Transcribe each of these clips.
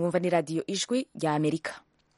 mwumva ni radiyo ijwi rya amerika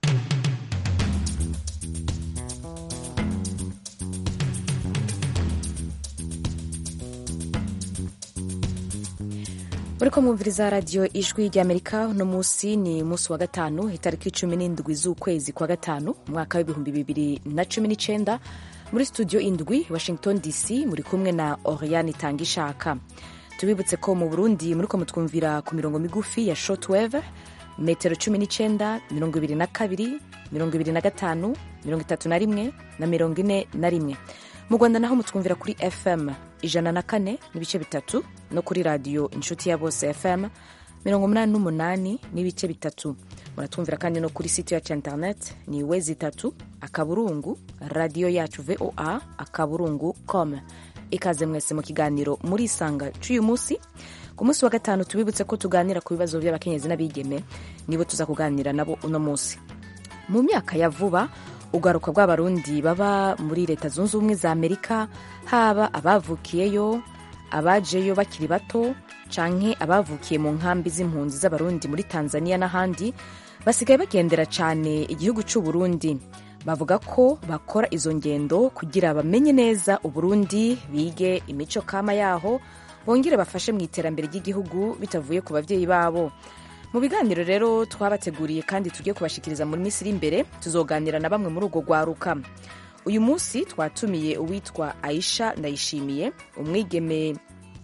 uriko mwumviriza radiyo ijwi rya amerika uno munsi ni umunsi wa gatanu itariki cumi n'indwi z'ukwezi kwa gatanu umwaka w'ibihumbi bibiri na cumi n'icenda muri studio indwi washington dc muri kumwe na oriane tangishaka tubibutse ko mu burundi muriko mutwumvira ku mirongo migufi ya shortwave metero cumi n'icenda mirongo ibiri na kabiri mirongo ibiri na gatanu mirongo itatu na rimwe na mirongo ine na rimwe mu rwanda naho mutwumvira kuri fm ijana na kane n'ibice bitatu no kuri radiyo inshuti ya bose fm mirongo umunani n'umunani n'ibice bitatu muratwumvira kandi no kuri site yacu internet ni wezi itatu akaburungu radiyo yacu voa akaburungu com ikaze mwese mu kiganiro muri isanga cy'uyu munsi ku munsi wa gatanu tubibutse ko tuganira ku bibazo by'abakenyezi n'abigeme nibo tuza kuganira nabo uno munsi mu myaka ya vuba ugaruka rw'abarundi baba muri leta zunze ubumwe za amerika haba abavukiyeyo abajeyo bakiri bato canke abavukiye mu nkambi z'impunzi z'abarundi muri tanzania n'ahandi basigaye bagendera cane igihugu c'uburundi bavuga ko bakora izo ngendo kugira bamenye neza uburundi bige imico kama yaho bongere bafashe mu iterambere ry'igihugu bitavuye ku babyeyi babo mu biganiro rero twabateguriye kandi tugiye kubashikiriza muri minsi iri imbere tuzoganira na bamwe muri urwo rwaruka uyu munsi twatumiye uwitwa aisha ndayishimiye umwigeme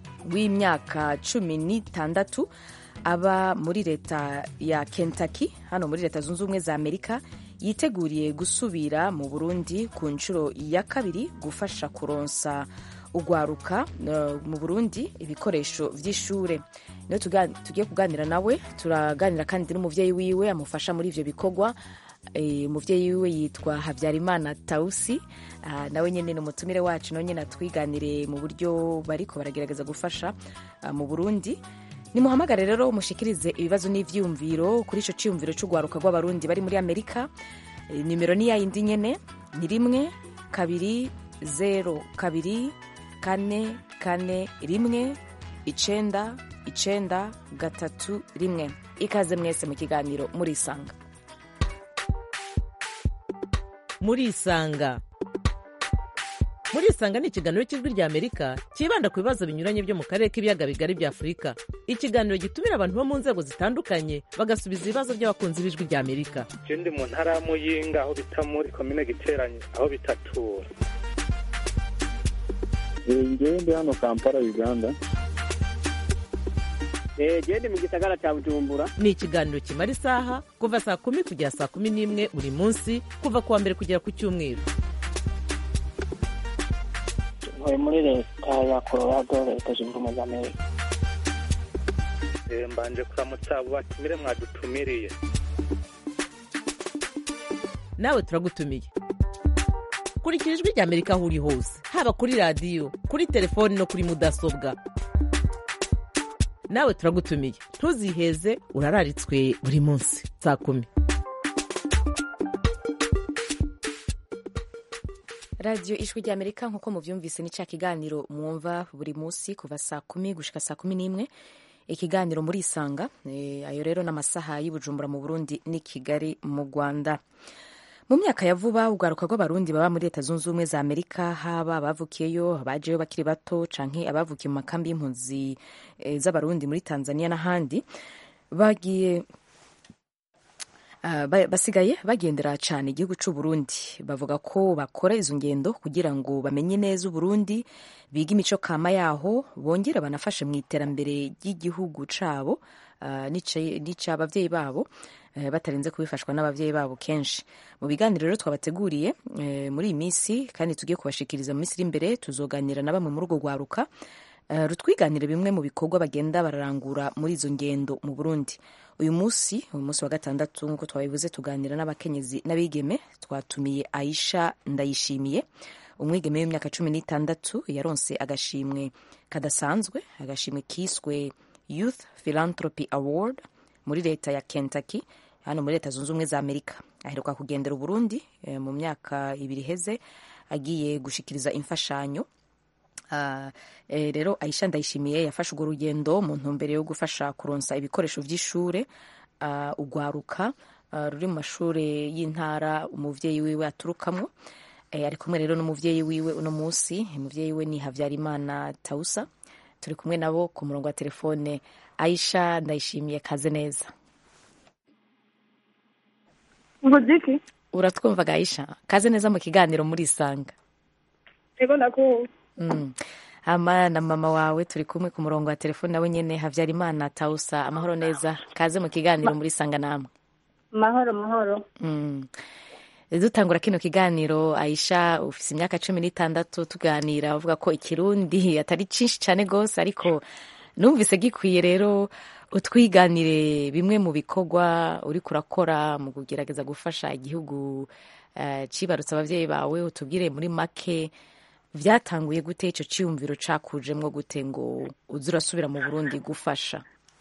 w'imyaka cumi n'itandatu aba muri leta ya kentucky hano muri leta zunze ubumwe za amerika yiteguriye gusubira mu burundi ku nshuro ya kabiri gufasha kuronsa ugwaruka uh, mu burundi ibikoresho vy'ishure niyo tugiye kuganira nawe turaganira kandi n'umuvyeyi wiwe amufasha muri ivyo bikorwa umuvyeyi wiwe yitwa habyarimana tausi uh, nawe nyene ni umutumire wacu nawe nyene atwiganire mu buryo bariko baragerageza gufasha uh, mu burundi nimuhamagare rero mushikirize ibibazo n'ivyiyumviro kuri ico ciyumviro c'ugwaruka rw'abarundi bari muri amerika e, nimero ni yayindi nyene ni rimwe kabiri zero kabiri kane kane rimwe icenda icenda gatatu rimwe ikaze mwese mu kiganiro murisanga murisanga murisanga ni ikiganiro cy'ijwi rya amerika cyibanda ku bibazo binyuranye byo mu karere k'ibiyaga bigari bya afurika ikiganiro gitumira abantu bo mu nzego zitandukanye bagasubiza ibibazo by'abakunzi b'ijwi rya amerika ndi mu ntara ya muyinga aho bita muri komine giteranye aho bitatura ngewe ndi hano kampala uganda gende mu gisagara cya bujumbura ni ikiganiro kimara isaha kuva saa kumi kugera saa kumi n'imwe buri munsi kuva ku wa mbere kugera ku cyumweru ntuye muri leta ya colorado leta zunze ubumwe za amerika mbanje kuramutsa abo batumire mwadutumiriye nawe turagutumiye kurikira ijwi rya amerika aho uri hose haba kuri radiyo kuri telefoni no kuri mudasobwa nawe turagutumiye ntuziheze urararitswe buri munsi saa kumi radiyo ijwi rya amerika nk'uko mubyumvise ni cya kiganiro mwumva buri munsi kuva saa kumi gushika saa kumi n'imwe ikiganiro muri isanga ayo rero n'amasaha y'ubujumbura mu burundi n'i kigali mu rwanda mu myaka ya vuba ugaruka rw'abarundi baba muri leta zunze ubumwe za amerika haba abavukiyeyo abajeyo bakiri bato canke abavukiye mu makambi y'impunzi e, z'abarundi muri tanzania n'ahandi bagiye Uh, basigaye bagendera cyane igihugu cy'u Burundi bavuga ko bakora izo ngendo kugira ngo bamenye neza Uburundi biga imico kama yaho bongera banafashe mu iterambere ry'igihugu cabo uh, n'ic'abavyeyi babo uh, batarinze kubifashwa n'abavyeyi babo kenshi mu biganiro rero twabateguriye muri iyi minsi kandi tugiye kubashikiriza mu minsi iri imbere tuzoganira na bamwe muri urwo rwaruka rutwiganire bimwe mu bikorwa bagenda bararangura muri izo ngendo mu Burundi uyu munsi uyu munsi wa gatandatu nk'uko twabivuze tuganira n'abakenyezi n'abigeme twatumiye Aisha Ndayishimiye umwigeme w'imyaka cumi n'itandatu yaronse agashimwe kadasanzwe agashimwe kiswe Youth Philanthropy Award muri leta ya Kentucky hano muri leta zunze ubumwe za Amerika aheruka kugendera Uburundi e, mu myaka ibiri heze agiye gushikiriza imfashanyo Uh, eh, rero Aisha Ndayishimiye yafashe urwo rugendo mu ntumbero yo gufasha kuronsa ibikoresho vy'ishure ah, ugwaruka ah, ruri mu mashuri y'intara umuvyeyi wiwe aturukamwo Eh, ari kumwe rero n'umuvyeyi wiwe uno munsi umuvyeyi we ni havyarimana tausa turi kumwe nabo ku murongo wa telefone aisha ndayishimiye kaze neza nguziki uratwumvaga aisha kaze neza mu kiganiro muri isanga ego ndakumva Mm. hama na mama wawe turi kumwe ku murongo wa telefone nawe nyene havyarimana tausa amahoro neza kaze mu kiganiro muri isanga namwe mahoro mahoro Mm. dutangura kino kiganiro aisha ufise imyaka cumi n'itandatu tuganira uvuga ko ikirundi atari cinshi cane gose ariko numvise gikwiye rero utwiganire bimwe mu bikorwa uriko urakora mu kugerageza gufasha igihugu eh, cibarutse abavyeyi bawe utubwire muri make vyatanguye gute ico ciyumviro cakujemwo gute ngo uze urasubira mu burundi gufasha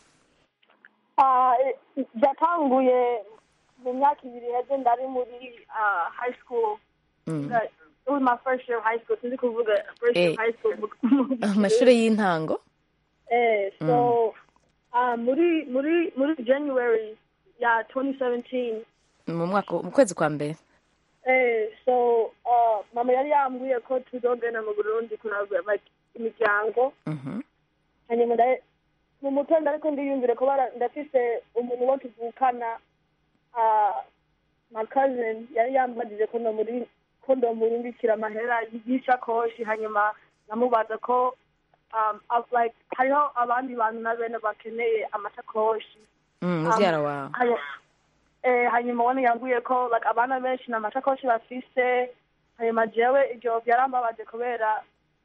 Ah, eh, byatanguye mu myaka ibiri heze ndari muri ah, high school Mm. That- it was my first year of high school sinzi kuvuga first year of Eh. high school mu- amashure y'intango eh so ah, muri muri muri january ya 2017 mu mwaka mu kwezi kwa mbere Eh, so uh, mama yari yambwiye ko tuzogenda mu burundi kuraba like imiryango Mhm. hanyuma nda- mu mutwe ndariko ndiyumvire ko bara- ndafise umuntu wo tuvukana uh, my cousin yari yambajije ko ndomuri ko ndomurungikira amahera y'ishakoshi hanyuma namubaza ko um, of like hariho abandi bantu na bene bakeneye amashakoshi Mm, muvyara wawe Hanya- eh, hanyuma wone yambwiye ko like abana benshi nta mashakoshi bafise hanyuma jewe ivyo vyarambabaje kubera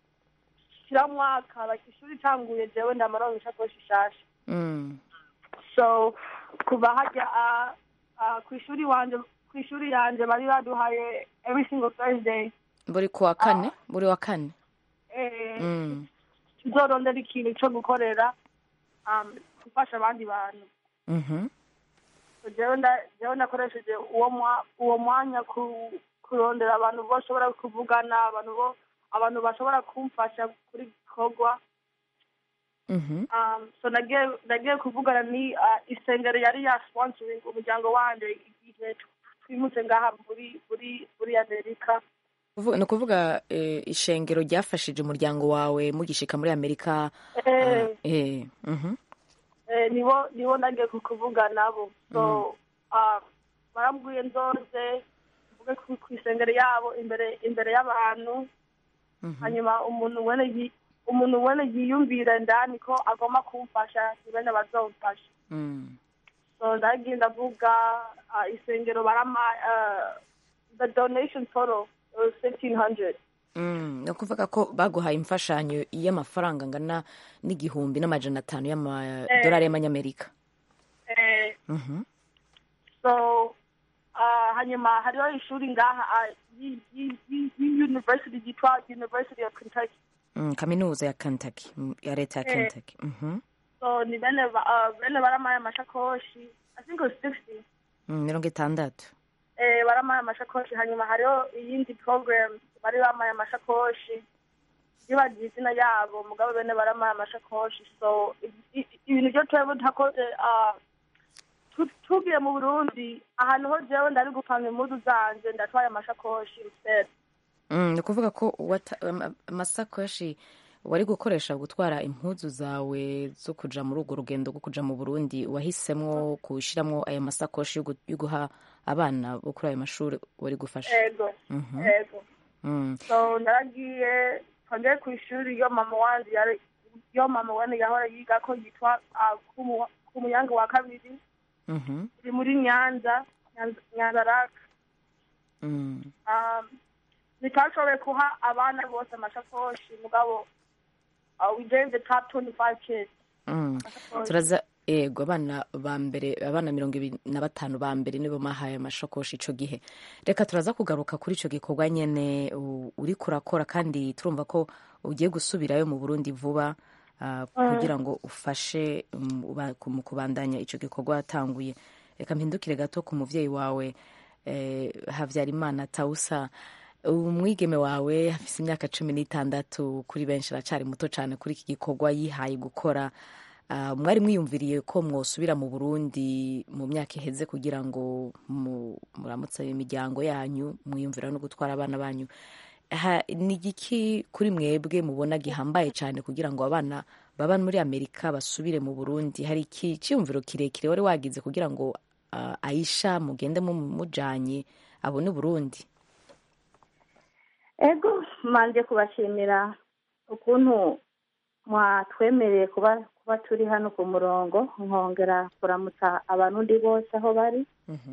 kiramwaka like ishuri itanguye jewe ndamaronka ishakoshi shasha Mm. so kuva harya uh, uh, kw'ishuri wanje kw'ishuri yanje bari baduhaye every single thursday buri kuwa kane buri wa kane eh, Mm. tuzorondera ikintu co gukorera um, gufasha abandi bantu Mhm. jewe nda- jewe nakoresheje uwo mwa- uwo mwanya ku- kurondera abantu bashobora kuvugana abantu bo abantu bashobora kumfasha kuri gikorwa Mhm. um, so nagiye nagiye kuvugana ni uh, isengero yari ya sponsoring umuryango wanje igihe twimutse ngaha muri muri muri amerika Kuvu- ni ukuvuga eh, ishengero ryafashije umuryango wawe mugishika muri amerika eh, eh, mhm. eh, nibo nibo nagiye ku- kuvuga nabo so um, barambwiye nzoze mvuge ku ku isengero yabo imbere imbere y'abantu hanyuma umuntu wene yi- umuntu wene yiyumvira ndani ko agomba kumfasha ni bene bazomfasha Mm. so ndagiye ndavuga uh, isengero barama uh, the donation total was fifteen hundred Mm. ni ukuvuga ko baguhaye imfashanyo y'amafaranga angana n'igihumbi n'amajana atanu y'amadolari y'amanyamerika eh, Mhm. so uh, hanyuma hariho ishuri ngaha uh, yi- yi- yi- yi- university yitwa university of kentucky Mm, kaminuza ya kentucky mm, ya leta ya Eh. kentucky Mhm. so ni bene ba- uh, bene baramaye amashakoshi i think it was sixty Mm, mirongo itandatu eh, baramaye amashakoshi hanyuma hariho iyindi program bari bamaye amashakoshi bibagiye izina yabo mugabo bene baramaye amashakoshi so i- i- ibintu byo twebwe ntakoze ah, tu- tugiye mu burundi ahantu ho jewe ndari gupanga impuzu zanje ndatwaye amashakoshi instead Mm, ni ukuvuga ko wata- ama- amasakoshi wari gukoresha gutwara impuzu zawe zo kuja muri urwo rugendo rwo kuja mu burundi wahisemwo gushiramwo aya masakoshi yo gu- yo guha abana bo kuri ayo mashuri wari gufasha ego Mhm. ego Mm. so naragiye twongeye ku ishuri yo mama wanje yari yo mama wene yahora yiga ko yitwa ah, Kumu- kumuyange wa kabiri Mhm. iri muri nyanza Nyanza- nyanza raka Mm. um, ntitashoboye kuha abana bose amashakoshi mugabo uh, we gave the top 25 kids Mm. amashakoshi. turaza ego abana ba mbere abana mirongo ibiri na batanu ba mbere nibo mahaye amashakoshi ico gihe reka turaza kugaruka kuri ico gikorwa nyene u- uriko urakora kandi turumva ko ugiye gusubirayo mu burundi vuba ah, kugira ngo ufashe um, uba- ku- mu kubandanya ico gikorwa watanguye reka mpindukire gato ku muvyeyi wawe eh, havyarimana tausa umwigeme wawe afise imyaka cumi n'itandatu kuri benshi aracari muto cane kuri iki gikorwa yihaye gukora Ah, mwari mwiyumviriye ko mwosubira mu burundi mu myaka iheze kugira ngo mu- muramutse imiryango yanyu mwiyumvira no gutwara abana banyu Ha- ni igiki kuri mwebwe mubona gihambaye cyane kugira ngo abana baba muri amerika basubire mu burundi hari iki cyiyumviro kirekire wari wagize kugira ngo ah, aisha mugende mu- mujanye abone uburundi ego manje kubashimira ukuntu mwatwemereye kuba kuba turi hano ku murongo nkongera kuramutsa abarundi bose aho bari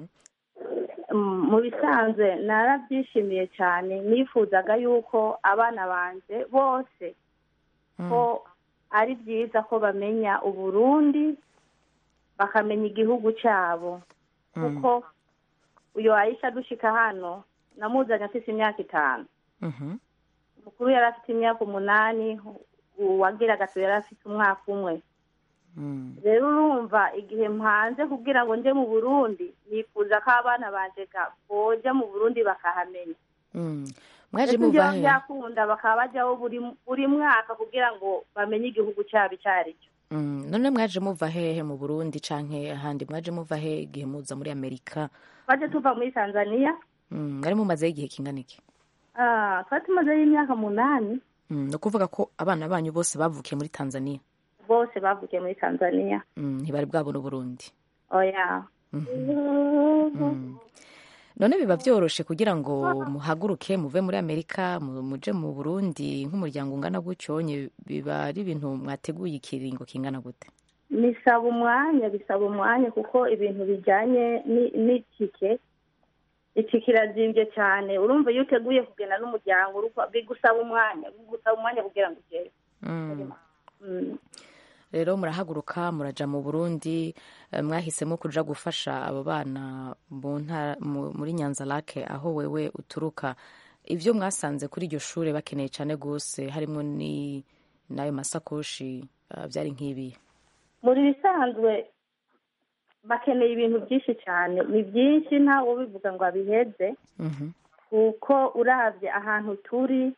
Mm, mu bisanzwe narabyishimiye cyane nifuzaga yuko abana banje bose ko ari byiza ko bamenya uburundi bakamenya igihugu cyabo kuko uyu ayisha dushika hano namuzanye afite imyaka itanu mukuru yari afite imyaka umunani uwagira gatatu yari afite umwaka umwe rero urumva igihe mpanze kugira ngo nje mu burundi nifuza ko abana banje ga- boja mu burundi bakahamenya Mm. mwaje ndetse muva byaba he byakunda bakaba bajyaho buri buri mwaka kugira ngo bamenye igihugu cyabo icyo ari cyo Mm, none mwaje muva hehe mu burundi canke ahandi mwaje muva he igihe muza muri amerika twaje tuva muri tanzania Mm, mwari mumazeho igihe kingana iki Ah, twari tumazeyo imyaka munani Mm, ni ukuvuga ko abana banyu bose bavukiye muri tanzania bose bavukiye muri tanzania Mm, ntibari bwabona uburundi oya Mm. none biba byoroshe kugira ngo muhaguruke muve muri amerika mu- muje mu burundi nk'umuryango ungana gutyo nye biba ari ibintu mwateguye ikiringo kingana gute bisaba umwanya bisaba umwanya kuko ibintu bijyanye ni- n'itike itike irazimbye cyane urumva iyo uteguye kugenda n'umuryango uruko- bigusaba umwanya bigusaba umwanya kugira ngo ugere Mm. Mm. rero murahaguruka muraja mu burundi eh, mwahisemo kuja gufasha abo bana mu ntara- mu- muri nyanza lake aho wewe uturuka ibyo mwasanze kuri iryo shure bakeneye cyane rwose harimo ni n'ayo masakoshi eh, byari nk'ibi muri bisanzwe bakeneye ibintu byinshi cyane ni byinshi ntawe ubivuga ngo abiheze Mhm. kuko urabye ahantu turi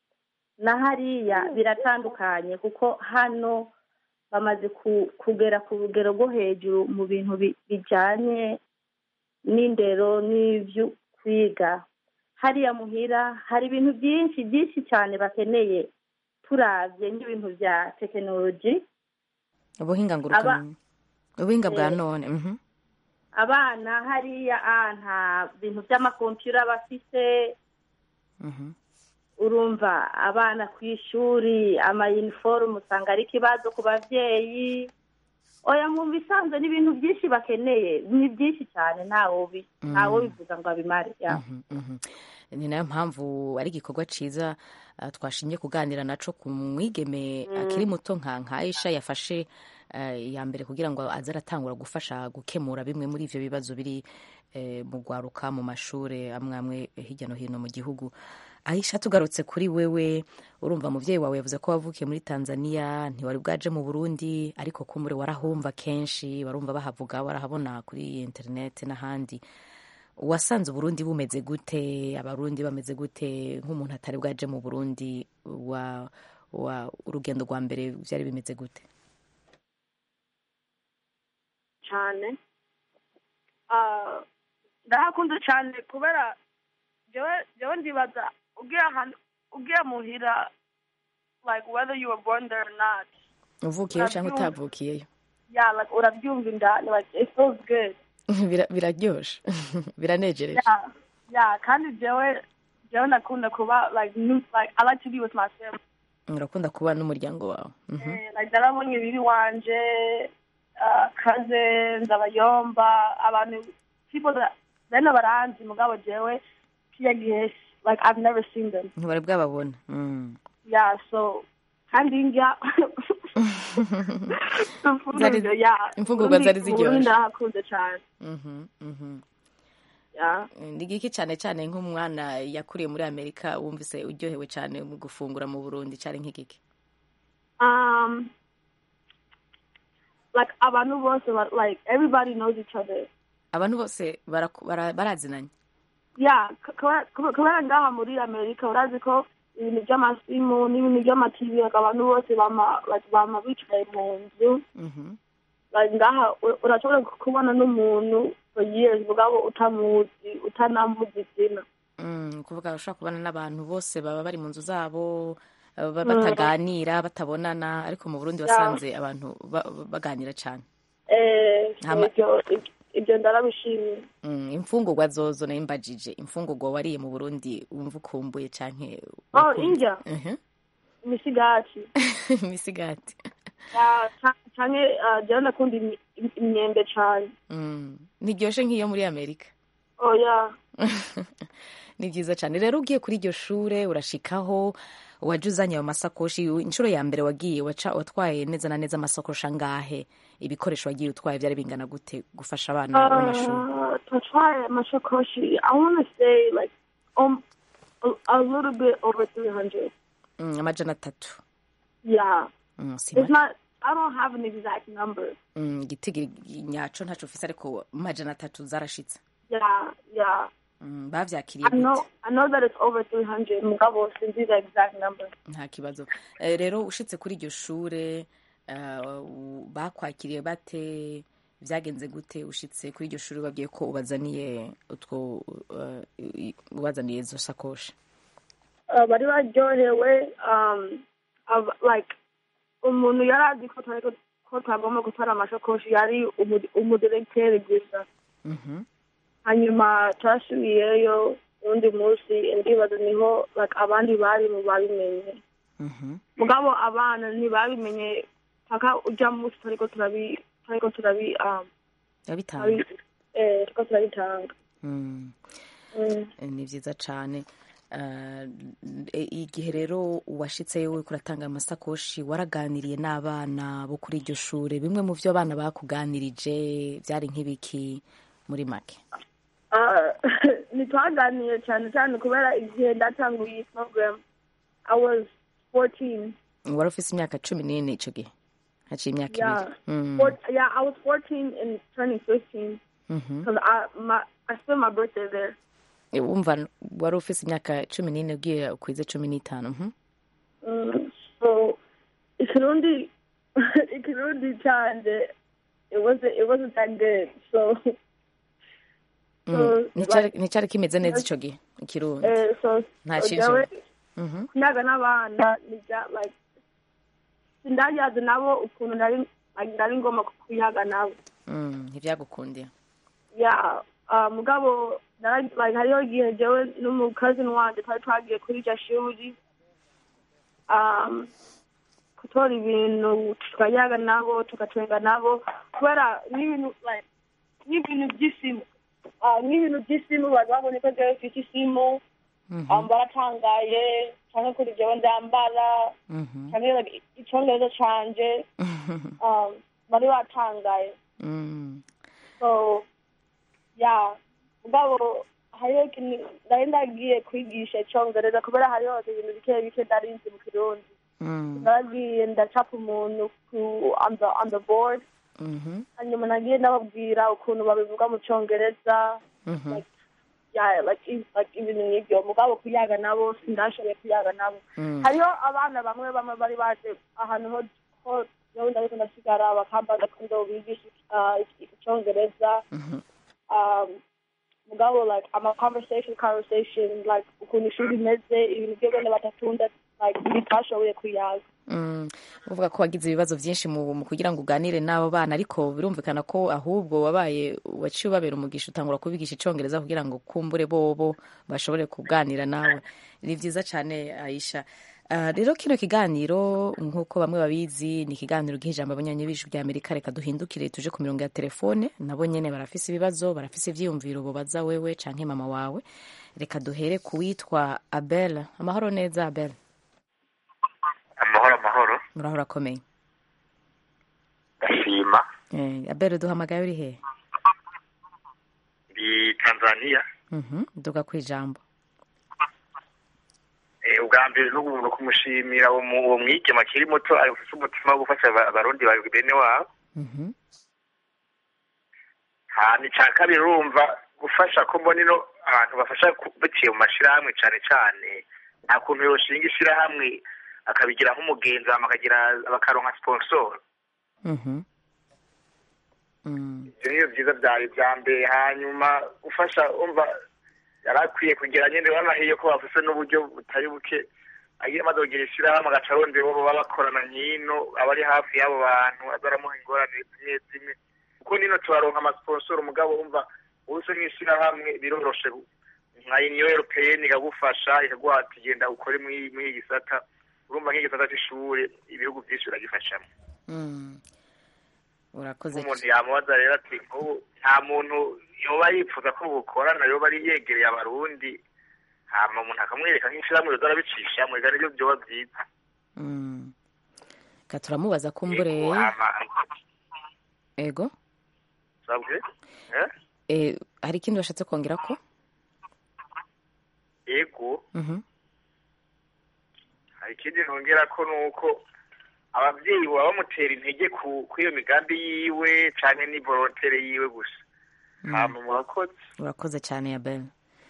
na hariya biratandukanye kuko hano bamaze ku- kugera ku rugero rwo hejuru mu bintu bi- bijyanye n'indero n'ibyo kwiga hariya muhira hari ibintu byinshi byinshi cyane bakeneye turabye nk'ibintu bya tekinoloji ubuhinga ngurukanabumenyi ubuhinga bwa Eh. none mhm. abana hariya ah, nta bintu by'amakompiyura bafite Mhm. urumva abana ku ishuri amayiniforume usanga ari ikibazo ku babyeyi oya mu bisanzwe ni ibintu byinshi bakeneye ni byinshi cyane ntawe ubi- ntawe bivuga ngo abimare ya. Mhm, mhm. ni nayo mpamvu ari igikorwa cyiza ah, twashimye kuganira naco ku mwigeme akiri muto nka nka aisha yafashe ah, iya mbere kugira ngo aze aratangura gufasha gukemura bimwe muri ivyo bibazo biri eh, mu gwaruka mu mashure amwe amwe hirya no hino mu gihugu aisha tugarutse kuri wewe urumva muvyeyi wawe yavuze ko wavukiye muri tanzania ntiwari bwaje mu burundi ariko kumure warahumva kenshi barumva bahavuga barahabona kuri internet n'ahandi wasanze uburundi bumeze gute abarundi bameze gute nk'umuntu atari bwaje mu burundi wa, wa urugendo rwa mbere byari bimeze gute cyane Ah, ndahakunda cyane kubera jewe jewe ndibaza ugiye ahantu ugiye muhira like whether you were born there or not uvukiyeyo cyangwa Urabyumva. utavukiyeyo yeah like urabyumva indani like it feels good Bira- biraryoshe biranejereje yeah yeah kandi jewe jewe nakunda kuba like new like I like to be with my family urakunda kuba n'umuryango wawe Mhm. Eh, like narabonye bibi wanje uh, cousins abayomba abantu people that bene baranzi mugabo jewe kiya gihe like I've never seen them ntibari bwababona Mm. yeah so kandi ndya Zari- yeah imfungurwa zari Uburundi- ziryoshe. Uburundi ndahakunze cyane Mhm, mhm. yeah ni giki cyane cyane nk'umwana yakuriye muri amerika wumvise uryohewe cyane mu gufungura mu burundi cyari nk'igiki um like abantu bose ba- like everybody knows each other abantu bose baraku- bara- barazinanye yeah k- kubera kubera- kubera ngaha muri amerika urazi ko ibintu by'amasimu n'ibintu by'amativi abantu bose bama bama bicaye mu nzu Mhm. Like, ngaha u- urashobora kubona n'umuntu for years mugabo utamuzi utanamuzi izina Mm, kuvuga ushobora kubana n'abantu bose baba bari mu nzu zabo eh, ba- bataganira batabonana ariko mu burundi wasanze abantu ba- baganira cyane Eh, Hama- ibyo ibyo ndarabishimiye Mm, imfungurwa zozo nayo mbajije imfungurwa wariye mu burundi wumva ukumbuye canke oh wakumva- indya Mhm. imisigati imisigati Ya, ca- canke ah, jewe ndakunda imi- im- imyembe cane Mm, ntiryoshe nk'iyo muri amerika oya ni byiza cyane rero ugiye kuri iryo shure urashikaho wajya uzanye ayo masakoshi inshuro ya mbere wagiye waca watwaye neza na neza amasakoshi angahe ibikoresho wagiye utwaye byari bingana gute gufasha abana b'abanyeshuri Uh, to try mashakoshi, I want to say like um a, a little bit over three hundred. Mm, amajana atatu Yeah, Mm, si it's make. not. I don't have an exact number. Mm, igitigi nyaco ntaco ufise ariko amajana atatu zarashitse Yeah, yeah. Mm, bavyakiriye I know. gute I know that it's over three hundred. Mugabo sinzi the exact number. nta kibazo Eh, rero ushitse kuri iryo shure eh, u- bakwakiriye bate vyagenze gute ushitse kuri iryo shure babwiye ko ubazaniye utwo eh, i- ubazaniye izo sakoshi Uh, bari baryohewe. Um, of, like umuntu yari azi ko twari ko- ko twagomba gutwara amashakoshi yari umu- umudiregiteri gusa. Mhm. hanyuma twasubiyeyo undi munsi ndibaza niho like abandi bari mu babimenye Mhm. mugabo abana ntibabimenye paka ujya munsi turiko turabi turiko turabi um, yabitanga turabi- eh, turiko turabitanga Mm. Mm. Eh, ni vyiza cane Eh, eh, igihe rero washitseyo uriko uratanga amasakoshi waraganiriye n'abana bo kuri iryo shure bimwe mu vyo abana bakuganirije vyari nk'ibiki muri make Ah, ntitwaganiye cyane cyane kubera igihe ndatanguye iyi program i was 14 wari ufise imyaka cumi n'ine ico gihe haciye imyaka yeah ibiri Mm. Four, yeah i was 14 and turning 15 Mhm. because i my i spent my birthday there Eh, wumva wari ufise imyaka cumi n'ine ugiye ukwize cumi n'itanu mhm. Mm, so ikirundi ikirundi canje it wasn't it wasn't that good so Mm. so Nticari- like, nticari kimeze neza ico gihe ikirundi eh, so Nta so cinjira. jewe Mhm. kunyaga n'abana nija like sindayazi nabo ukuntu nari like, nari ngomba kuyaga nabo Mm, ntivyagukundiye yeah uh, mugabo nara- like hariho igihe jewe n'umukazini wanje twari twagiye kuri iryo shuri um, gutora ibintu tukayaga nabo tugatwenga nabo kubera n'ibintu like n'ibintu by'isimu uh, n'ibintu by'isimu bari babonye ko jewe mfite isimu um, baratangaye canke kuri jewe ndambara Mhm. canke like, icongereza canje um, bari batangaye Mm. so yeah mugabo hariho ikintu nari ndagiye kwigisha icongereza kubera hariho ibintu bike bike nari nzi mu kirundi Mm. naragiye ndacapa umuntu ku on the on the board Mhm. hanyuma nagiye ndababwira ukuntu babivuga mu congereza Mhm. like yeah like i- like ibintu nk'ibyo mugabo kuyaga nabo sindashoboye kuyaga nabo Mm. hariho abana bamwe bamwe bari baje ahantu ho ho yewe ndariko ndasigara bakambaza ko ndo bigisha ah, icongereza Mhm. um, mugabo like ama conversation conversation like ukuntu ishuri imeze ibintu byo bene batatunda like bitashoboye kuyaga Mm. uvuga ko wagize ibibazo byinshi mu mu kugira ngo uganire n'abo bana ariko birumvikana ko ahubwo wabaye waciye ubabera umugisha utangura kubigisha icongereza kugira ngo kumbure bobo bashobore kuganira nawe ni vyiza cane aisha Ah, rero kino kiganiro nk'uko bamwe babizi ni ikiganiro giha ijambo abanyanyi b'ijwi rya amerika reka duhindukire tuje ku mirongo ya telefone nabo nyene barafise ibibazo barafise ivyiyumviro bobaza wewe canke mama wawe reka duhere ku witwa abel amahoro neza abel amahoro amahoro murahora akomeye ndashima Eh, abel duhamagaye uri hehe ndi tanzania Mhm, duga ku ijambo Eh, ubwa mbere n'ubu kumushimira uwo mu- uwo mwigema akiri muto afite umutima wo gufasha aba- abarundi ba bene wabo Mhm, hanyuma icya kabiri urumva gufasha ko mbona ino abantu bafasha ku- biciye mu mashyirahamwe cyane cyane nta kuntu yoshinga ishirahamwe akabigira nk'umugenzi hama akagira bakaronka sponsor Mhm. Mm. ivyo niyo vyiza vyari vya mbere hanyuma gufasha umva yari akwiye kugira nyene banahiye ko bafise n'uburyo butari buke agiye amaze kugira ishirahamwe agaca arondera uwo baba bakorana nyino aba ari hafi y'abo bantu aza aramuha ingorane zimwe zimwe kuko nino turaronka amasponsor umugabo umva ubuse nk'ishirahamwe biroroshe nka uniyo europeyeni ikagufasha ikaguha ati genda ukore muri muri iki gisata urumva nk'igisata c'ishure ibihugu vyinshi biragifashamo Mm. urakoze umuntu yamubaza rero ati nk'ubu nta muntu yoba yifuza ko bukorana yoba ari yegereye abarundi hama umuntu akamwereka nk'ishirahamwe yoza arabicishamwe ega nivyo vyoba vyiza Mm. ka turamubaza kumbure Yego, hama ego sabwe eh? Eh, hari ikindi bashatse kongera ko yego Mhm. hari ikindi nongera ko nuko abavyeyi baba bamutera intege ku ku iyo migambi yiwe canke ni volontere yiwe gusa hama murakoze urakoze cyane ya bel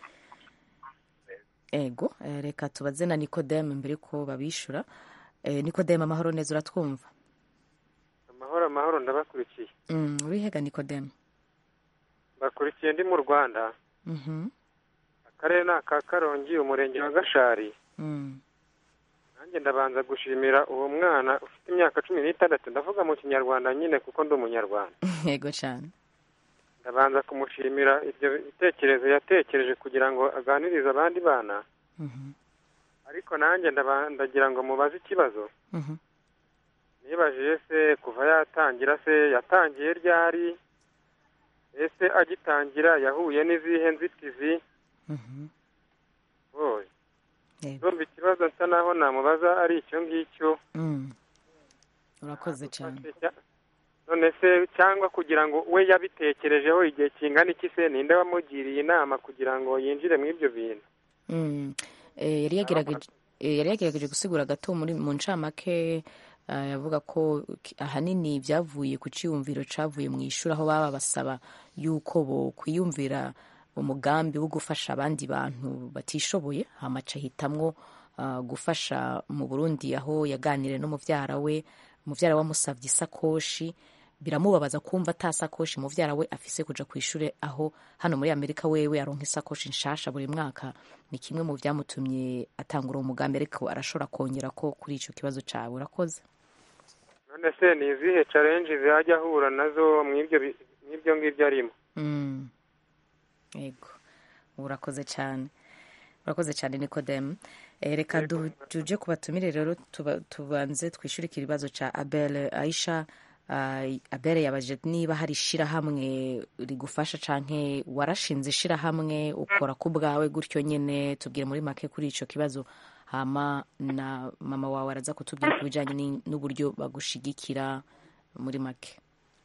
ego eh, reka tubaze na nikodeme mbere ko babishura eh, nikodeme amahoro neza uratwumva amahoro amahoro ndabakurikiye mm, urihega nikodeme bakurikiye ndi mu rwanda Mhm. akarere ni aka karongi umurenge wa gashari Mm. nanjye ndabanza gushimira uwo mwana ufite imyaka cumi n'itandatu ndavuga mu kinyarwanda nyine kuko ndi umunyarwanda yego cyane ndabanza kumushimira ibyo bitekerezo yatekereje kugira ngo aganirize abandi bana Mhm. ariko nanjye ndaba- ndagira ngo mubaze ikibazo Mhm. nibajije se kuva yatangira se yatangiye ryari ese agitangira yahuye n'izihe nzitizi Mhm. oye Yego. ndumva ikibazo nsa naho namubaza ari icyo ngicyo Mm. urakoze cyane none se cyangwa kugira ngo we yabitekerejeho igihe kingana iki se ninde wamugiriye inama kugira ngo yinjire muri ibyo bintu Mm. Eh, yari yagerageje eh, yari yagerageje gusigura gato muri mu ncamake eh, yavuga ko ki- ahanini byavuye ku cyiyumviro cavuye mu ishuri aho baba basaba yuko bo kwiyumvira umugambi wo gufasha abandi bantu batishoboye hamaca hitamwo ah, gufasha mu Burundi aho yaganiriye n'umuvyara we umuvyara we amusavye isakoshi biramubabaza kumva ata sakoshi muvyara we afise kuja ku ishure aho hano muri amerika wewe aronka isakoshi nshasha buri mwaka ni kimwe mu vyamutumye atangura uwo mugambi ariko arashobora kongera ko kuri ico kibazo cawe urakoze none se ni izihe challenge zajya ahura nazo mw'ibyo bi- mw'ibyo ngibyo arimo Mm. yego urakoze cyane urakoze cyane nikodemu Eh, reka du- tuje ku batumire rero tuba- tubanze twishyurike ikibazo cya abel aisha ah, abel yabajije niba hari ishirahamwe rigufasha canke warashinze ishirahamwe ukora ku bwawe gutyo nyene tubwire muri make kuri ico kibazo hama na mama wawe araza kutubwira ku bijanye ni- n'uburyo bagushigikira muri make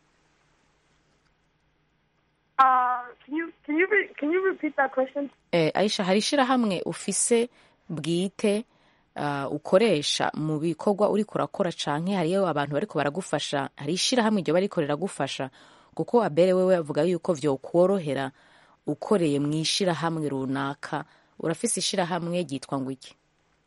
Uh, can you can you re- can you repeat that question? Eh, Aisha hari ishirahamwe ufise bwite uh, ukoresha mu bikorwa uriko urakora canke hariyo abantu bariko baragufasha hari ishirahamwe iryo bariko riragufasha kuko abere wewe avuga yuko vyokworohera ukoreye mu ishirahamwe runaka urafise ishirahamwe ryitwa ngo iki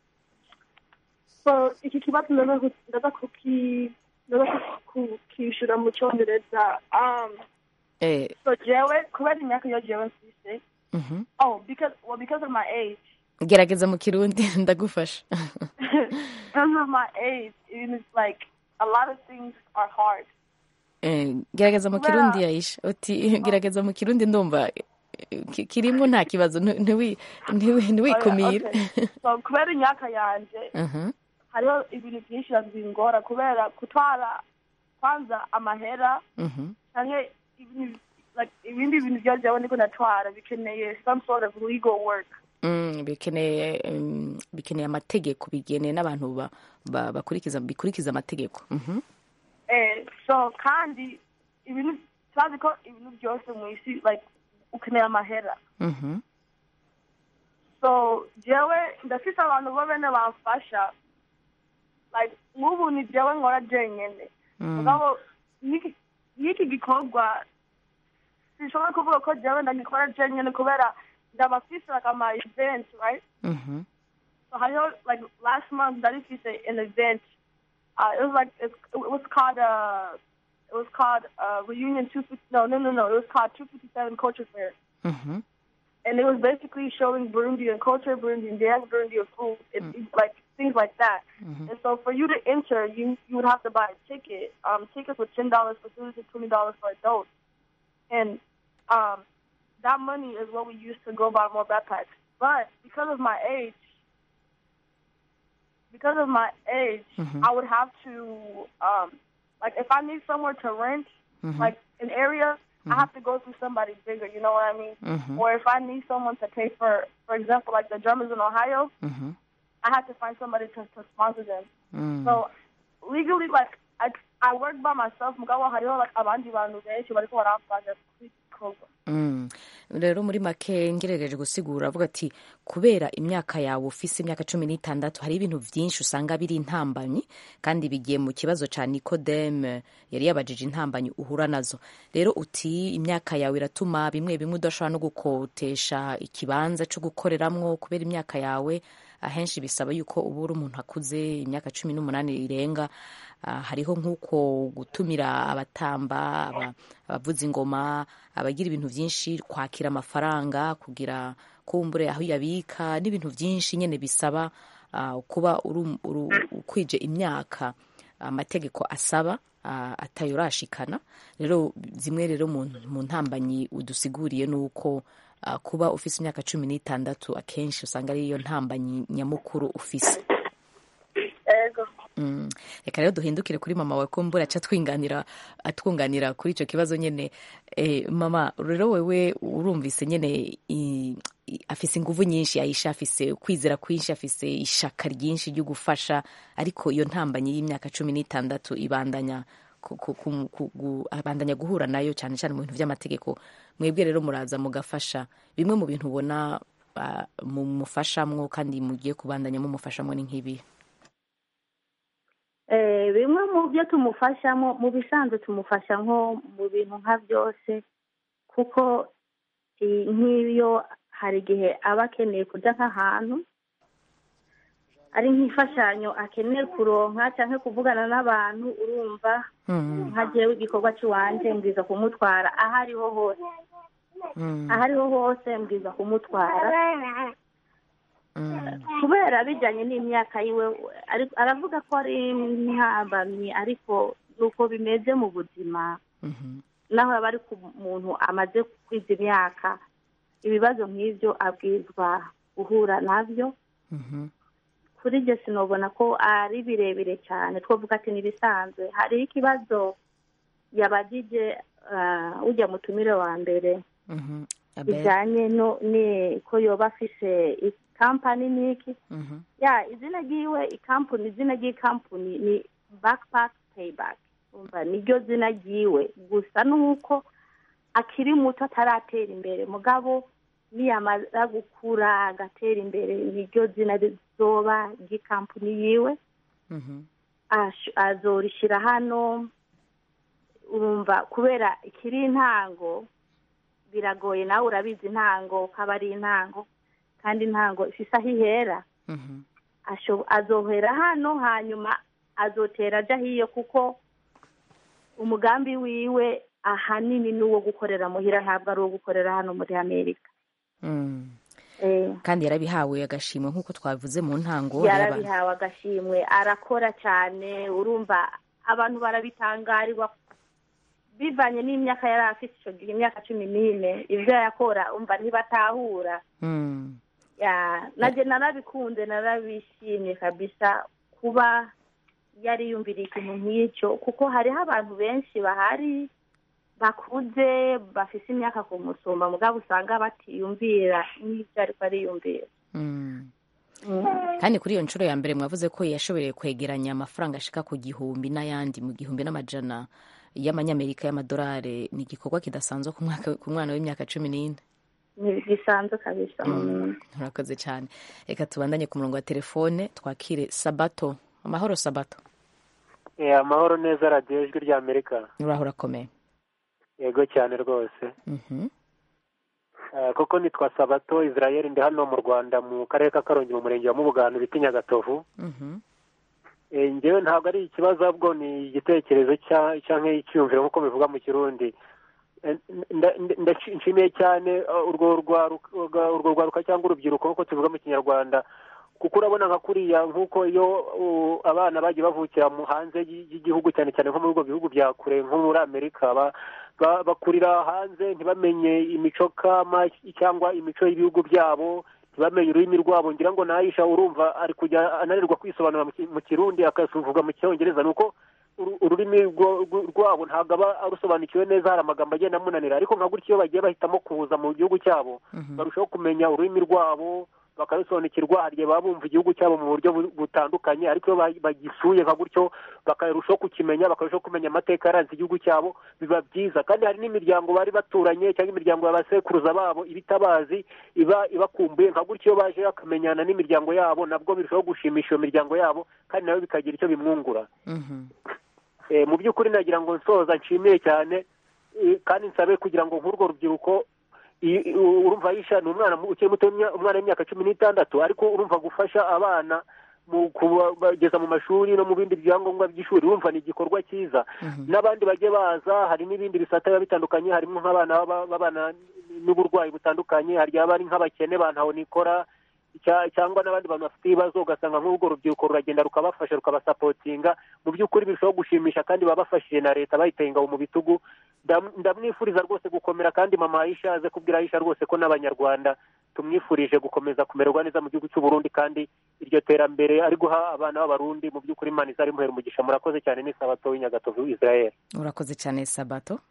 So iki kibazo ndaza ku- ndaza kuki ndaza ku- kukishura mu cyongereza. Um, eh, so jewe kubera imyaka iyo jewe mfise. mhm. Oh, because well because of my age. gerageza mu kirundi ndagufasha Because of my age, it is like a lot of things are hard. Eh, gerageza mu Kubera- kirundi Aisha uti gerageza mu kirundi ndumva eh, ki- kirimwo nta kibazo nti- ntiwi- ntiwi- ntiwikumire Okay. So kubera imyaka yanje Mhm. hariho ibintu byinshi bingora kubera gutwara kwanza amahera Mhm. canke ibintu like ibindi bintu byo jewe ndiko natwara bikeneye some sort of legal work. Mm, bikeneye mm, bikeneye amategeko bigeneye n'abantu ba- ba- bakurikiza bikurikiza amategeko Mhm. Eh, so kandi ibintu turazi ko ibintu byose mu isi like ukeneye amahera Mhm. so jewe ndafise abantu bo bene bamfasha like nk'ubu ni jewe nkora jenyene Mm. mugabo n'iki- n'iki gikorwa sinshobora kuvuga ko jewe ndagikora jenyene kubera ndabafise like ama event right Mhm. So I know, like last month, that is an event. Uh, it was like it, it was called uh, it was called uh, Reunion Two Fifty. No, no, no, no. It was called Two Fifty Seven Culture Fair, Mm-hmm. and it was basically showing Burundian culture, Burundian dance, Burundian food, and like things like that. And so for you to enter, you you would have to buy a ticket. Um, tickets were ten dollars for students and twenty dollars for adults, and um, that money is what we use to go buy more backpacks. But because of my age, because of my age, Mhm. I would have to um, like if I need somewhere to rent, Mhm. like an area, I have to go through somebody bigger. You know what I mean? Mhm. Or if I need someone to pay for, for example, like the drummers in Ohio, Mhm. I have to find somebody to, to sponsor them. Mm. So legally, like I I work by myself. Mugabo hariho like abandi bantu benshi bariko baramfasha kwikorwa. Mm. rero muri make ngerageje gusigura avuga ati kubera imyaka yawe ufise imyaka cumi n'itandatu hari ibintu byinshi usanga biri intambanyi kandi bigiye mu kibazo cya nikodeme yari yabajije intambanyi uhura nazo rero uti imyaka yawe iratuma bimwe bimwe udashobora no gukotesha ikibanza cyo gukoreramwo kubera imyaka yawe ahenshi bisaba yuko uba uri umuntu akuze imyaka cumi n'umunani irenga Ah, hariho nk'uko gutumira abatamba aba- abavuza ingoma abagira ibintu byinshi kwakira amafaranga kugira kumbure aho uyabika n'ibintu byinshi nyine bisaba ah, kuba uru- uru- ukwije imyaka amategeko asaba ah, atayorashikana rero zimwe rero mu mu ntambanyi udusiguriye ni uko ah, kuba ufise imyaka cumi n'itandatu akenshi usanga ariyo ntambanyi nyamukuru ufise Ego. Mm. reka rero duhindukire kuri mama wawe ko mbura aca twinganira atwunganira kuri icyo kibazo nyine eh, mama rero wewe urumvise nyine i- i- afise inguvu nyinshi ayisha afise kwizera kwinshi afise ishaka ryinshi ryo gufasha ariko iyo ntambanyi y'imyaka cumi n'itandatu ibandanya ku- ku- ku- ku- gu- abandanya guhura nayo cyane cyane mu bintu by'amategeko mwebwe rero muraza mugafasha bimwe mu bintu ubona ah, mumufashamwo kandi mugiye kubandanya mumufashamwo ni nk'ibi Eh, bimwe mu byo tumufashamo mu bisanzwe tumufasha nko mu bintu nka byose kuko i- nk'iyo hari igihe aba akeneye kujya nk'ahantu ari nk'imfashanyo akeneye kuronka cyangwa kuvugana n'abantu urumva nka jewe igikorwa cy'iwanje mbwiza kumutwara aho ariho hose aho ariho hose mbwiza kumutwara kubera bijyanye n'imyaka yiwe ari- aravuga ko ari ntambamyi ariko ni uko bimeze mu buzima naho yaba ari ku muntu amaze kwiza imyaka ibibazo nk'ibyo abwizwa guhura nabyo kuri ibyo sinubona ko ari birebire cyane twavuga ati n'ibisanzwe hariho ikibazo yabagije ah, ujya mutumire wa mbere bijyanye no ni ko yoba afise ikampani n'iki ya izina ryiwe ikampuni izina ry'ikampuni ni backpack payback umva niryo zina ryiwe gusa nuko akiri muto ataratera imbere mugabo niyamara gukura agatera imbere niryo zina rizoba ry'ikampuni yiwe ash- azorishyira hano urumva kubera ikiri intango biragoye nawe urabizi intango ko aba ari intango kandi intango ifise aho ihera asho- azohera hano hanyuma azotera ajya hiyo kuko umugambi wiwe ahanini ni uwo gukorera muhira ntabwo ari uwo gukorera hano muri amerika Mm. Eh, kandi yarabihawe agashimwe nk'uko twabivuze mu ntango yaba- yarabihawe agashimwe arakora cyane urumva abantu barabitangarirwa bivanye n'imyaka yari afite icyo gihe imyaka cumi n'ine ibyo yakora umva ntibatahura Mm. ya najye narabikunze narabishimye kabisa kuba yari yumviriye ikintu nk'icyo kuko hariho abantu benshi bahari bakuze bafise imyaka ku musumba mugabo usanga batiyumvira nk'ibyo ariko ariyumvira Mm. kandi kuri iyo nshuro ya mbere mwavuze ko yashoboye kwegeranya amafaranga ashika ku gihumbi n'ayandi mu gihumbi n'amajana y'amanyamerika y'amadolari ni igikorwa kidasanzwe ku mwaka- ku mwana w'imyaka cumi n'ine ntibisanzwe kabisa murakoze cyane reka tubandanye ku murongo wa telefone twakire sabato amahoro sabato Eh, amahoro neza radiyo ijwi rya amerika uraho urakomeye yego cyane rwose Mhm. Eh, koko nitwa sabato israel ndi hano mu rwanda mu karere ka karongi mu murenge wa mubugano bita nyagatovu Mhm. Eh, njyewe ntabwo ari ikibazo ahubwo ni igitekerezo cya- cyangwa icyiyumviro nk'uko bivuga mu kirundi Eh, nda- nda- ndaci- nshimiye cyane eh, urwo rwaruka urwo rwaruka cyangwa urubyiruko nk'uko tubivuga mu kinyarwanda kuko urabona nka kuriya nk'uko iyo uh, abana bagiye bavukira mu hanze y- y'igihugu cyane cyane nko muri ubwo bihugu bya kure nko muri amerika ba- ba- bakurira hanze ntibamenye imico kama cyangwa imico y'ibihugu byabo ntibamenye ururimi rwabo ngira ngo nayisha urumva ari kujya ananirwa kwisobanura mu ki- mu kirundi akasuvuga mu cyongereza nuko uru- ururimi rwo- rwo- rwabo ntabwo aba arusobanukiwe neza hari amagambo agenda amunanira ariko nka gutyo iyo bagiye bahitamo kuza mu gihugu cyabo barushaho kumenya ururimi rwabo bakarusobanukirwa hari igihe baba bumva igihugu cyabo mu buryo bu- butandukanye ariko iyo ba- bagisuye nka gutyo bakarushaho kukimenya bakarushaho kumenya amateka yaranze igihugu cyabo biba byiza kandi hari n'imiryango bari baturanye cyangwa imiryango y'abasekuruza babo iba itabazi iba ibakumbuye nka gutyo iyo baje bakamenyana n'imiryango yabo nabwo birushaho gushimisha iyo miryango yabo kandi nawe bikagira icyo bimwungura Mhm. Eh, mu by'ukuri nagira ngo nsoza nshimiye cyane eh, kandi nsabe kugira ngo nk'urwo rubyiruko i- i- urumva yisha ni umwana mu- ukiri muto w'imya- umwana w'imyaka cumi n'itandatu ariko urumva gufasha abana mu kubageza mu mashuri no mu bindi byangombwa by'ishuri urumva ni igikorwa cyiza n'abandi bajye baza hari n'ibindi bisata biba bitandukanye harimo nk'abana baba- babana n'uburwayi butandukanye hari ababa ari nk'abakene bantaho nikora cya- cyangwa n'abandi bantu bafite ibibazo ugasanga nk'urwo rubyiruko ruragenda rukabafasha rukabasapotinga mu by'ukuri birushaho gushimisha kandi baba bafashije na leta bayiteye ingabo mu bitugu Ndam- ndamwifuriza rwose gukomera kandi mama Aisha aze kubwira Aisha rwose ko n'abanyarwanda tumwifurije gukomeza kumererwa neza mu gihugu cy'u Burundi kandi iryo terambere ari guha abana b'abarundi mu by'ukuri imana izarimuhera umugisha murakoze cyane ni sabato w'inyagatovu Israel urakoze cyane sabato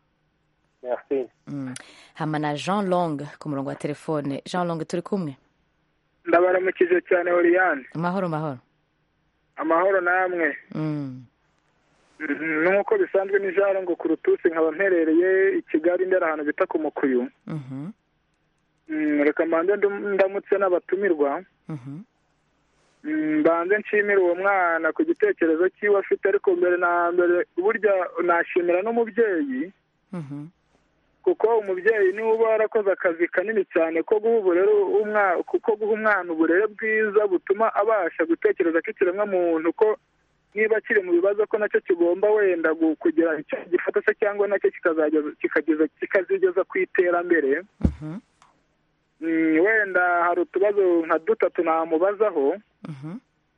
merci Mm. hama na jean long ku murongo wa telefone jean long turi kumwe ndabaramukije cyane oriyane amahoro mahoro amahoro namwe Mm. Mhm, nk'uko bisanzwe ni jaro ngo ku rutusi nkaba mperereye i kigali ndera ahantu bita ku mukuyu Mhm. Mm, reka mbanze ndu- ndamutse n'abatumirwa Mhm. Mm, mbanze nshimire uwo mwana ku gitekerezo cyiwe afite ariko mbere na mbere burya nashimira n'umubyeyi Mhm. kuko umubyeyi niwe uba warakoze akazi kanini cyane ko guha uburere umwa- kuko guha umwana uburere bwiza butuma abasha gutekereza ko ikiremwamuntu ko niba kiri mu bibazo ko nacyo kigomba wenda gu- kugira icyo gifata se cyangwa nacyo kikazageza kikageza kikazigeza ku iterambere Mhm. Mm, wenda hari utubazo nka dutatu namubazaho Mhm.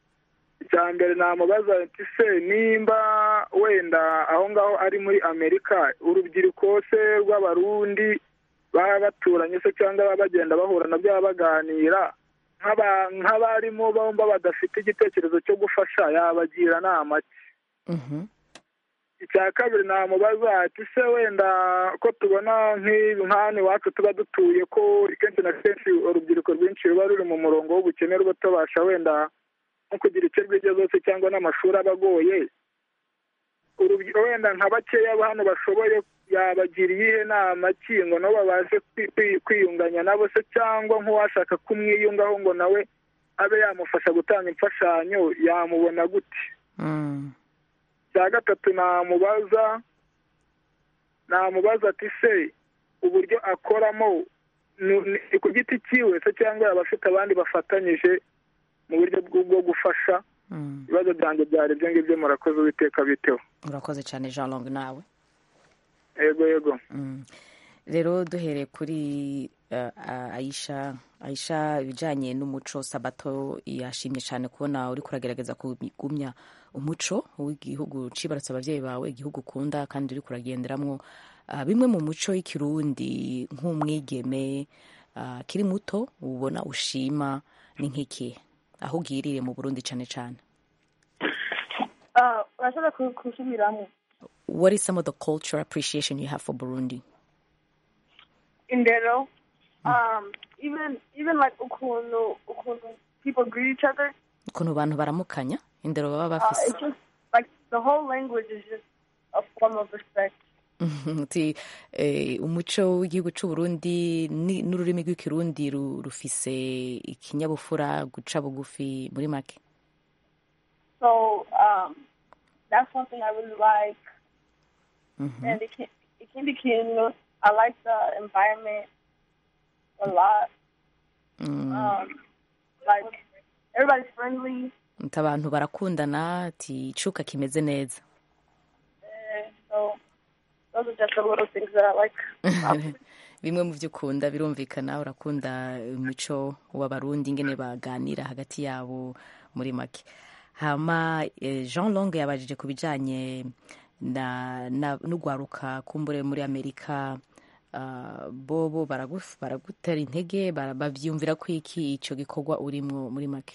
icya mbere namubaza ati se nimba wenda aho ngaho ari muri amerika urubyiruko se rw'abarundi baba baturanye se cyangwa baba bagenda bahura nabyo baba baganira nk'aba- nk'abarimu bomba badafite igitekerezo cyo gufasha yabagira nama ki Mhm. icya kabiri namubaza ati se wenda ko tubona nk'ibi nk'hano iwacu tuba dutuye ko kenshi na kenshi urubyiruko rwinshi ruba ruri mu murongo w'ubukene ruba tubasha wenda nko kugira icyo rwigezaho se cyangwa n'amashuri aba agoye Urubyi- wenda nka bakeya ba hano bashoboye yabagira iyihe nama ki ngo nabo babashe kwi- kwi- kwiyunganya nabo se cyangwa nk'uwashaka kumwiyungaho ngo nawe abe yamufasha gutanga imfashanyo yamubona gute Mm. cya gatatu namubaza namubaza ati se uburyo akoramo ni ni ku giti cyiwe se cyangwa yaba afite abandi bafatanyije mu buryo bwo bwo gufasha Mm. ibibazo byanjye byari ibyo ngibyo murakoze uwiteka biteho urakoze cyane jean long nawe yego yego Mm. rero duhereye kuri uh, aisha aisha ibijyanye n'umuco sabato yashimye cyane kubona uri kuragerageza kugumya umuco w'igihugu cibarutse ababyeyi bawe igihugu ukunda kandi uri kuragenderamo uh, bimwe mu muco y'ikirundi nk'umwigeme uh, kiri muto ubona ushima ni nk'iki aho ugiriye mu burundi cyane cyane Ah, urashobora ku- kusubiramo what is some of the cultural appreciation you have for burundi indero um even even like ukuntu ukuntu people greet each other ukuntu abantu baramukanya indero baba uh, bafise it's just like the whole language is just a form of respect uti eh, umuco w'igihugu cy'u Burundi ni- n'ururimi rw'ikirundi ru- rufise ikinyabupfura guca bugufi muri make so um that's something i really like Mhm. and iki- ikindi kintu i like the environment a lot. Mm. Um, like everybody's friendly. Ati abantu barakundana ati icuka kimeze neza eh, so those are just the little things that I like. bimwe mu byo ukunda birumvikana urakunda imico w'abarundi ingene baganira hagati yabo muri make hama eh, jean long yabajije ku bijanye na, na n'ugwaruka kumbure muri amerika uh, bobo baraguf- baragutera intege bara- bavyumvira ko iki ico gikorwa urimwo muri make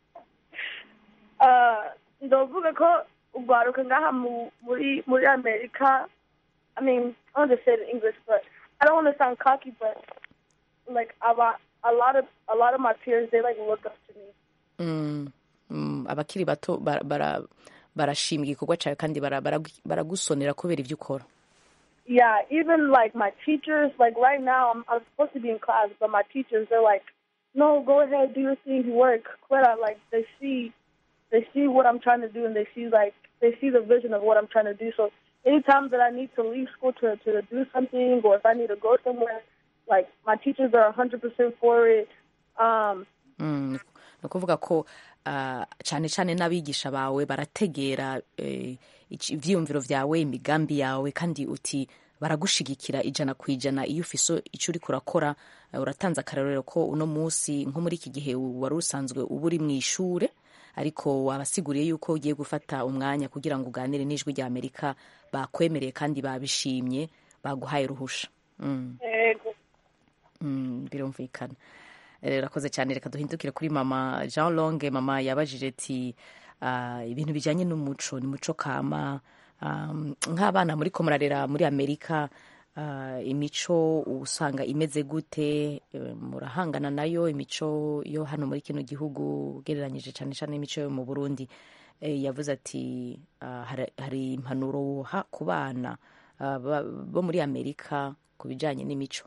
Uh, ndavuga ko ugwaruka ngaha mu- muri muri amerika i mean i want to say it in english but i don't want to sound cocky but like a lot a lot of a lot of my peers they like look up to me mm, mm, abakiri bato bara- bara- barashima igikorwa cawe kandi bara- bara- baragusonera kubera ivyo ukora yeah even like my teachers like right now i'm i'm supposed to be in class but my teachers they're like no go ahead do your thing work but I, like they see they see what i'm trying to do and they see like they see the vision of what i'm trying to do so anytime that i need to leave school to to do something or if i need to go somewhere like my teachers are 100% for it um Mm, ni ukuvuga ko ah, cyane cyane n'abigisha bawe barategera eh, ici- ivyiyumviro vyawe imigambi yawe kandi uti baragushigikira ijana ku ijana iyo ufise icyo uriko urakora eh, uratanze akarorero ko uno munsi nko muri iki gihe wari usanzwe uba uri mu ishure ariko wabasiguriye yuko ugiye gufata umwanya kugira ngo uganire n'ijwi rya amerika bakwemereye kandi babishimye baguhaye ruhusha mm. ego Mm, birumvikana Eh, urakoze cyane reka duhindukire kuri mama jean longe mama yabajije ati ah, ibintu bijyanye n'umuco ni muco kama um, nk'abana muri ko murarera muri amerika ah, imico usanga imeze gute Eh, murahangana nayo imico yo hano muri kino gihugu ugereranyije cyane cyane imico yo mu burundi Eh, yavuze ati ah, hari- hari impanuro woha ku bana ah, ba- bo muri amerika ku bijyanye n'imico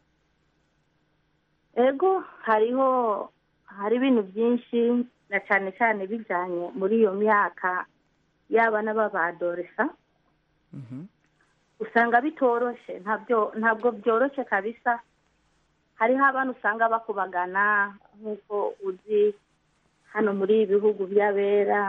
ego hariho hari ibintu byinshi na cyane cyane bijyanye muri iyo myaka y'abana b'abadoresa usanga bitoroshe ntabyo ntabwo byoroshye kabisa hariho abana usanga bakubagana nk'uko uzi hano muri ibi bihugu by'abera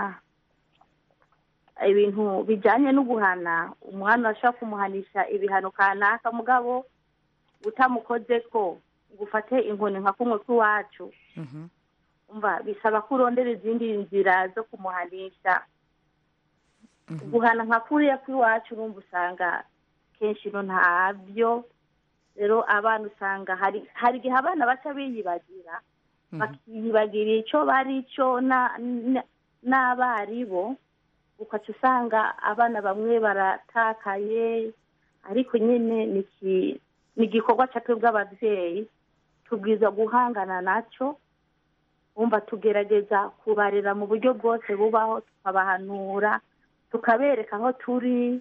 ibintu bijyanye no guhana umwana ashobora kumuhanisha ibihano kanaka mugabo utamukoze ko ngo ufate inkoni nka kumwe kw'iwacu umva bisaba ko urondera izindi nzira zo kumuhanisha guhana nka kuriya kw'iwacu urumva usanga kenshi no ntabyo rero abana usanga hari hari igihe abana baca biyibagira bakiyibagira icyo bari cyo na- na- n'abaribo ukaca usanga abana bamwe baratakaye ariko nyine ni iki- ni igikorwa cya twebwe ababyeyi tubwiza guhangana nacyo wumva tugerageza kubarera mu buryo bwose bubaho tukabahanura tukabereka aho turi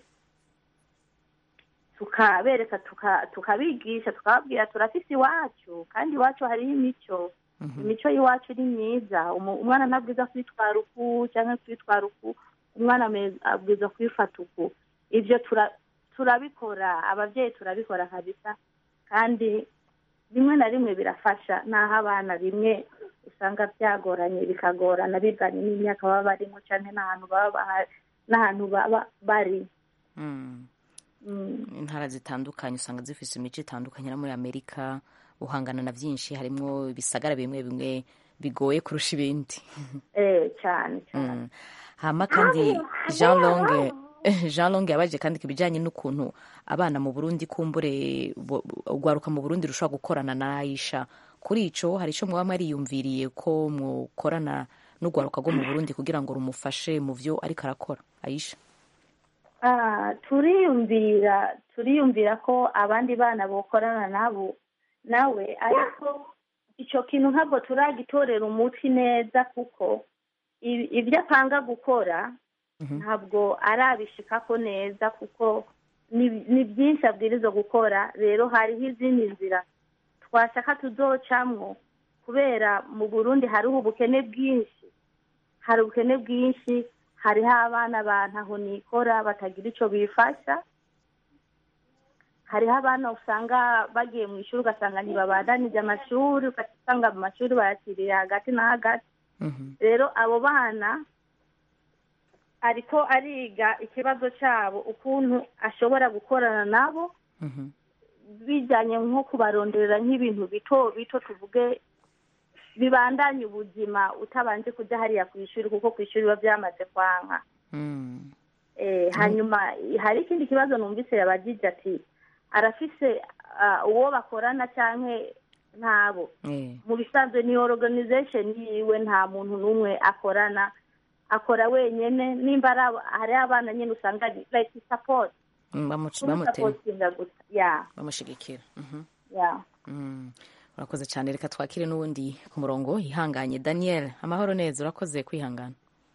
tukabereka tuka- tukabigisha tukababwira turafise iwacu kandi iwacu hariho imico imico y'iwacu ni myiza Umu- umwana ntabwiza kwitwara uku cyangwa kwitwara uku umwana ame- abwiza kwifata uku ibyo tura- turabikora ababyeyi turabikora kabisa kandi rimwe na rimwe birafasha n'aho abana bimwe usanga byagoranye bikagorana bivanye n'imyaka baba barimo cyane n'ahantu baba baha- n'ahantu baba bari Mm. Mm. intara zitandukanye usanga zifite imico itandukanye no muri amerika uhangana na byinshi harimo ibisagara bimwe bimwe bigoye kurusha ibindi eh cyane Mm. hama kandi jean longue jean longue yabaje kandi ku bijyanye n'ukuntu abana mu burundi kumbure bo- ugwaruka mu burundi rushobora gukorana na ayisha kuri ico hari ico mwaba mwariyumviriye ko mukorana n'ugwaruka rwo mu burundi kugira ngo rumufashe mu vyo ariko arakora ayisha Ah, turiyumvira turiyumvira ko abandi bana bokorana nabo nawe ariko icyo kintu ntabwo turagitorera umuti neza kuko i- ibyo apanga gukora ntabwo arabishikako neza kuko ni ni byinshi abwiriza gukora rero hariho izindi nzira twashaka tuzocamwo kubera mu burundi hariho ubukene bwinshi hari ubukene bwinshi hariho abana ba ntaho nikora batagira icyo bifasha hariho abana usanga bagiye mu ishuri ugasanga ntibabandanije amashuri ugasanga mu mashuri bayakiriye hagati na hagati rero abo bana ariko ariga ikibazo cyabo ukuntu ashobora gukorana nabo bijyanye nko kubaronderera nk'ibintu bito bito tuvuge bibandanya ubuzima utabanje kujya hariya ku ishuri kuko ku ishuri biba byamaze kwanka Eh, hanyuma hari ikindi kibazo numvise yabagije ati arafise ah, uwo bakorana cyangwa ntabo mu bisanzwe ni organization yiwe nta muntu n'umwe akorana akora wenyine nimba ari aba- hari abana nyine usanga ari like support Mm, bamuci- Kuri bamutera supportinga gusa ya bamushigikira Mhm. ya Mm. urakoze cyane reka twakire n'uwundi ku murongo ihanganye daniel amahoro neza urakoze kwihangana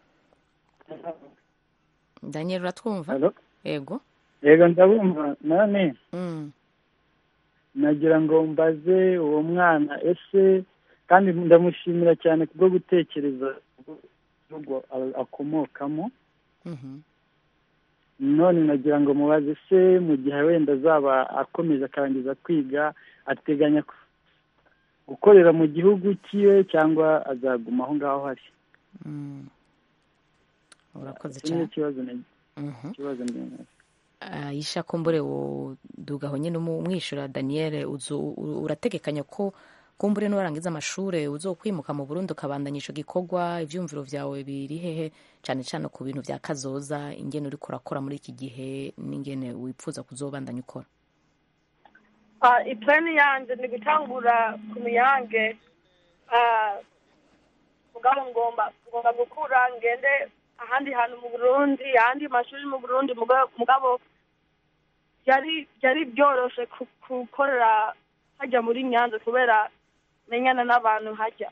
daniel uratwumva yego yego ndabumva none Mm. nagira ngo mbaze uwo mwana ese kandi ndamushimira cyane kubwo gutekereza igihugu a- akomokamo Mhm. none nagira ngo mubaze se mu gihe wenda azaba akomeje akarangiza kwiga ateganya ku- gukorera mu gihugu cyiwe cyangwa azaguma aho ngaho hari Mm. urakoze Iki ni cyane ikibazo nagize Mhm. ikibazo ndi- ayisha kumbure wodugaho nyine umwishyura daniel uzu- u- urategekanya ko kumbure n'uwarangiza amashuri uzokwimuka mu burundi ukabandanya ico gikorwa ivyumviro vyawe biri hehe cane cane ku bintu vya kazoza ingene uriko urakora muri iki gihe n'ingene wipfuza kuzobandanya ukora Ah, iplani yanje ni gutangura ku miyange ah, mugabo ngomba ngomba gukura ngende ahandi hantu mu burundi ahandi mashuri mu burundi muga- mugabo byari byari byoroshe ku- gukorera hajya muri nyanza kubera menyana n'abantu hajya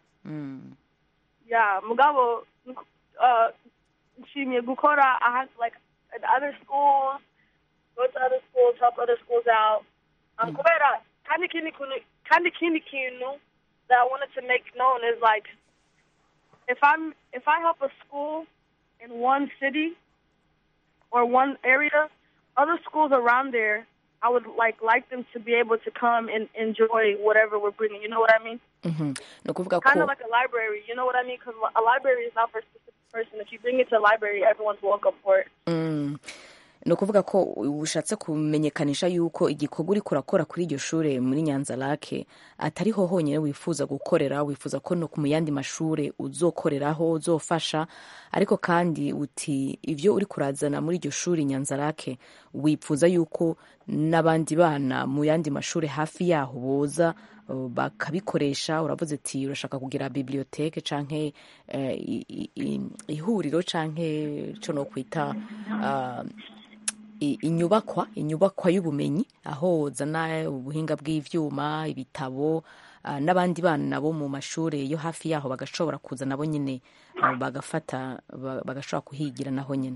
ya mugabo uh, nshimiye gukora aha like at other schools go to other schools help other schools out um, kubera kandi kindi kintu kandi kindi kintu that I wanted to make known is like if I'm if I help a school in one city or one area, other schools around there, I would like like them to be able to come and enjoy whatever we're bringing. You know what I mean? Mhm. ni ukuvuga Kind ko of like a library. You know what I mean? Because a library is not for a specific person. If you bring it to a library, everyone's welcome for it. Mm. ni ukuvuga ko ushatse kumenyekanisha yuko igikorwa uriko urakora kuri iryo shure muri nyanza lake atariho honyine wifuza gukorera wifuza ko no mu yandi mashure uzokoreraho uzofasha ariko kandi uti ivyo uri kurazana muri iryo shuri nyanza lake wifuza yuko n'abandi bana mu yandi mashure hafi yaho boza uh, bakabikoresha uravuze ati urashaka kugira biblioteke canke eh, i- i- i- ihuriro canke co no kwita uh, i- inyubakwa inyubakwa y'ubumenyi aho wozana ubuhinga bw'ivyuma ibitabo ah, n'abandi bana bo mu mashuri yo hafi yaho bagashobora kuza nabo nyine ah, bagafata ba- bagashobora kuhigira naho nyine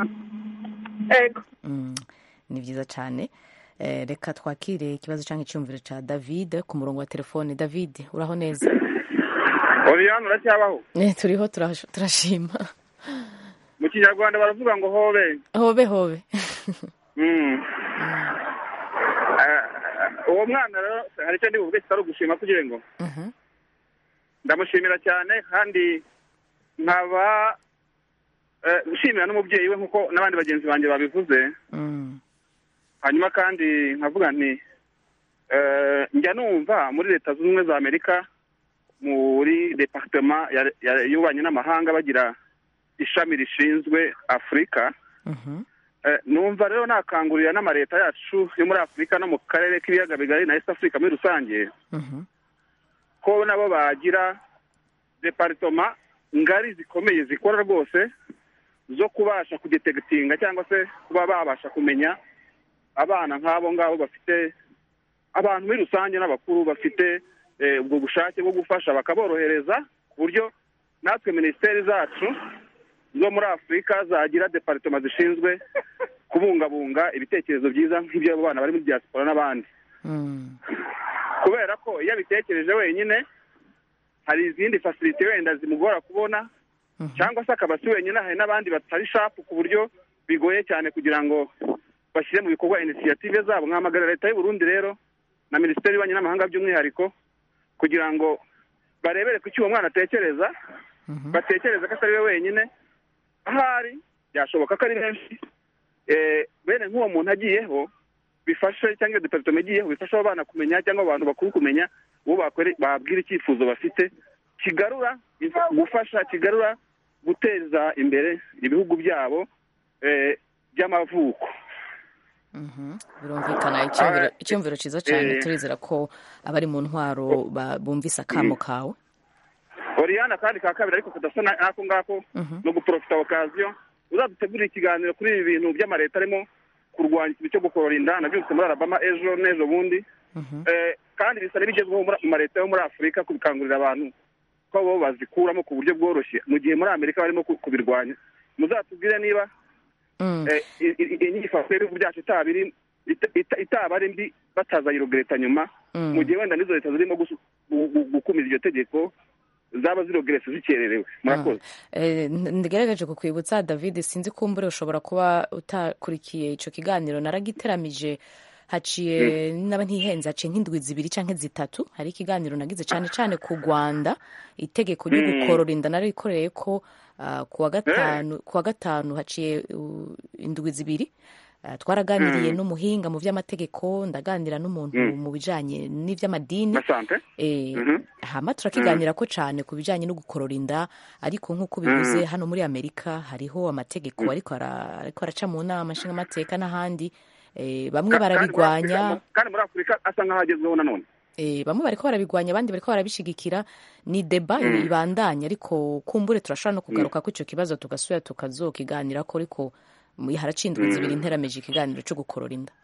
Mm, ni vyiza cane Eh, reka twakire ikibazo canke icyumviro ca david ku murongo wa telefone david uraho neza Oriane uracyabaho Eh, turiho turash- turashima mu kinyarwanda baravuga ngo hobe hobe hobe Mm. Eh, uwo mwana rero hari icyo ndi buvuge kitari ugushima kugira ngo Mhm. ndamushimira cyane kandi nkaba eh, nshimira n'umubyeyi we nk'uko n'abandi bagenzi banjye babivuze Mm. hanyuma kandi nkavuga nti eh, njya numva muri leta zunze ubumwe za amerika muri departema ya- ya- y'ububanyi n'amahanga bagira ishami rishinzwe afurika Mhm. Eh, numva rero nakangurira n'amaleta yacu yo muri afurika no mu karere k'ibiyaga bigari na east africa muri rusange Mhm. ko nabo bagira deparitoma ngari zikomeye zikora rwose zo kubasha kudetegitinga cyangwa se kuba babasha kumenya abana nk'abo ngabo bafite abantu muri rusange n'abakuru bafite eh, ubwo bushake bwo gufasha bakaborohereza ku buryo natwe minisiteri zacu zo muri afurika zagira deparitoma zishinzwe kubungabunga ibitekerezo byiza nk'iby'abo bana bari muri diaspora n'abandi Mm. kubera ko iyo abitekereje wenyine hari izindi fasilite wenda zimugora kubona cyangwa se akaba si wenyine hari n'abandi batari shapu ku buryo bigoye cyane kugira ngo bashyire mu bikorwa inisiyative zabo nkahamagarira leta y'u Burundi rero na minisiteri y'ububanyi n'amahanga by'umwihariko kugira ngo barebere ku icyo uwo mwana atekereza batekereza ko atari we wenyine ahari byashoboka ko ari benshi eh, bene nk'uwo muntu agiyeho bifashe cyangwa iyo deparitoma igiyeho bifasha abo bana kumenya cyangwa abantu bakuru kumenya uwo bakore- babwira icyifuzo bafite kigarura gufasha kigarura guteza imbere ibihugu byabo eh, by'amavuko birumvikana icyumviro- Ah, icyumviro cyiza cyane eh, turizera ko abari mu ntwaro ba- bumvise akamo kawe oriyana kandi ka kabiri ariko kadasa na- n'ako ngako no guprofita okaziyo uzadutegurira ikiganiro kuri ibi bintu by'amaleta arimo kurwanya ikintu cyo gukorora inda nabyutse muri arabama ejo n'ejo bundi Eh, kandi bisa n'ibigezweho muri- mu maleta yo muri afurika kubikangurira abantu ko bo bazikuramo ku buryo bworoshye mu gihe muri amerika barimo ku- kubirwanya muzatubwire niba eh, i- i- inyifato y'ibihugu byacu itaba iri- ita- ita- itaba ari mbi batazayirogereta nyuma Mm. mu gihe wenda n'izo leta zirimo gusu- gu- gu- gukumira iryo tegeko zaba zirogeretse zikererewe murakoze Eh, n- ndigerageje kukwibutsa david sinzi kumbure ushobora kuba utakurikiye icyo kiganiro naragiteramije haciye naba ntihenze haciye nk'indwi zibiri cyangwa zitatu hari ikiganiro nagize cyane cyane ku rwanda itegeko ryo Mm. gukorora inda narikoreye ko ah, ku wa gatanu ku wa gatanu haciye uh, indwi zibiri Ah, twaraganiriye Mm. n'umuhinga mu by'amategeko ndaganira n'umuntu Mm. mu bijyanye n'iby'amadini asante Eh, Mhm. hama turakiganira ko cyane ku bijyanye no gukorora inda ariko nk'uko bivuze Mm. hano muri amerika hariho amategeko ariko ara- ariko araca mu nama nshingamateka n'ahandi Eh, bamwe Ka- kandi muri barabigwanya Afurika- kandi muri afurika asa nk'aho agezweho nanone Eh, bamwe bariko barabigwanya abandi bariko barabishigikira ni deba Mm. ibandanya ariko kumbure turashobora no kugaruka ko icyo kibazo tugasubira tukazokiganira ko ariko mu- haraciye indwi Mm. zibiri nterameje ikiganiro cyo gukorora inda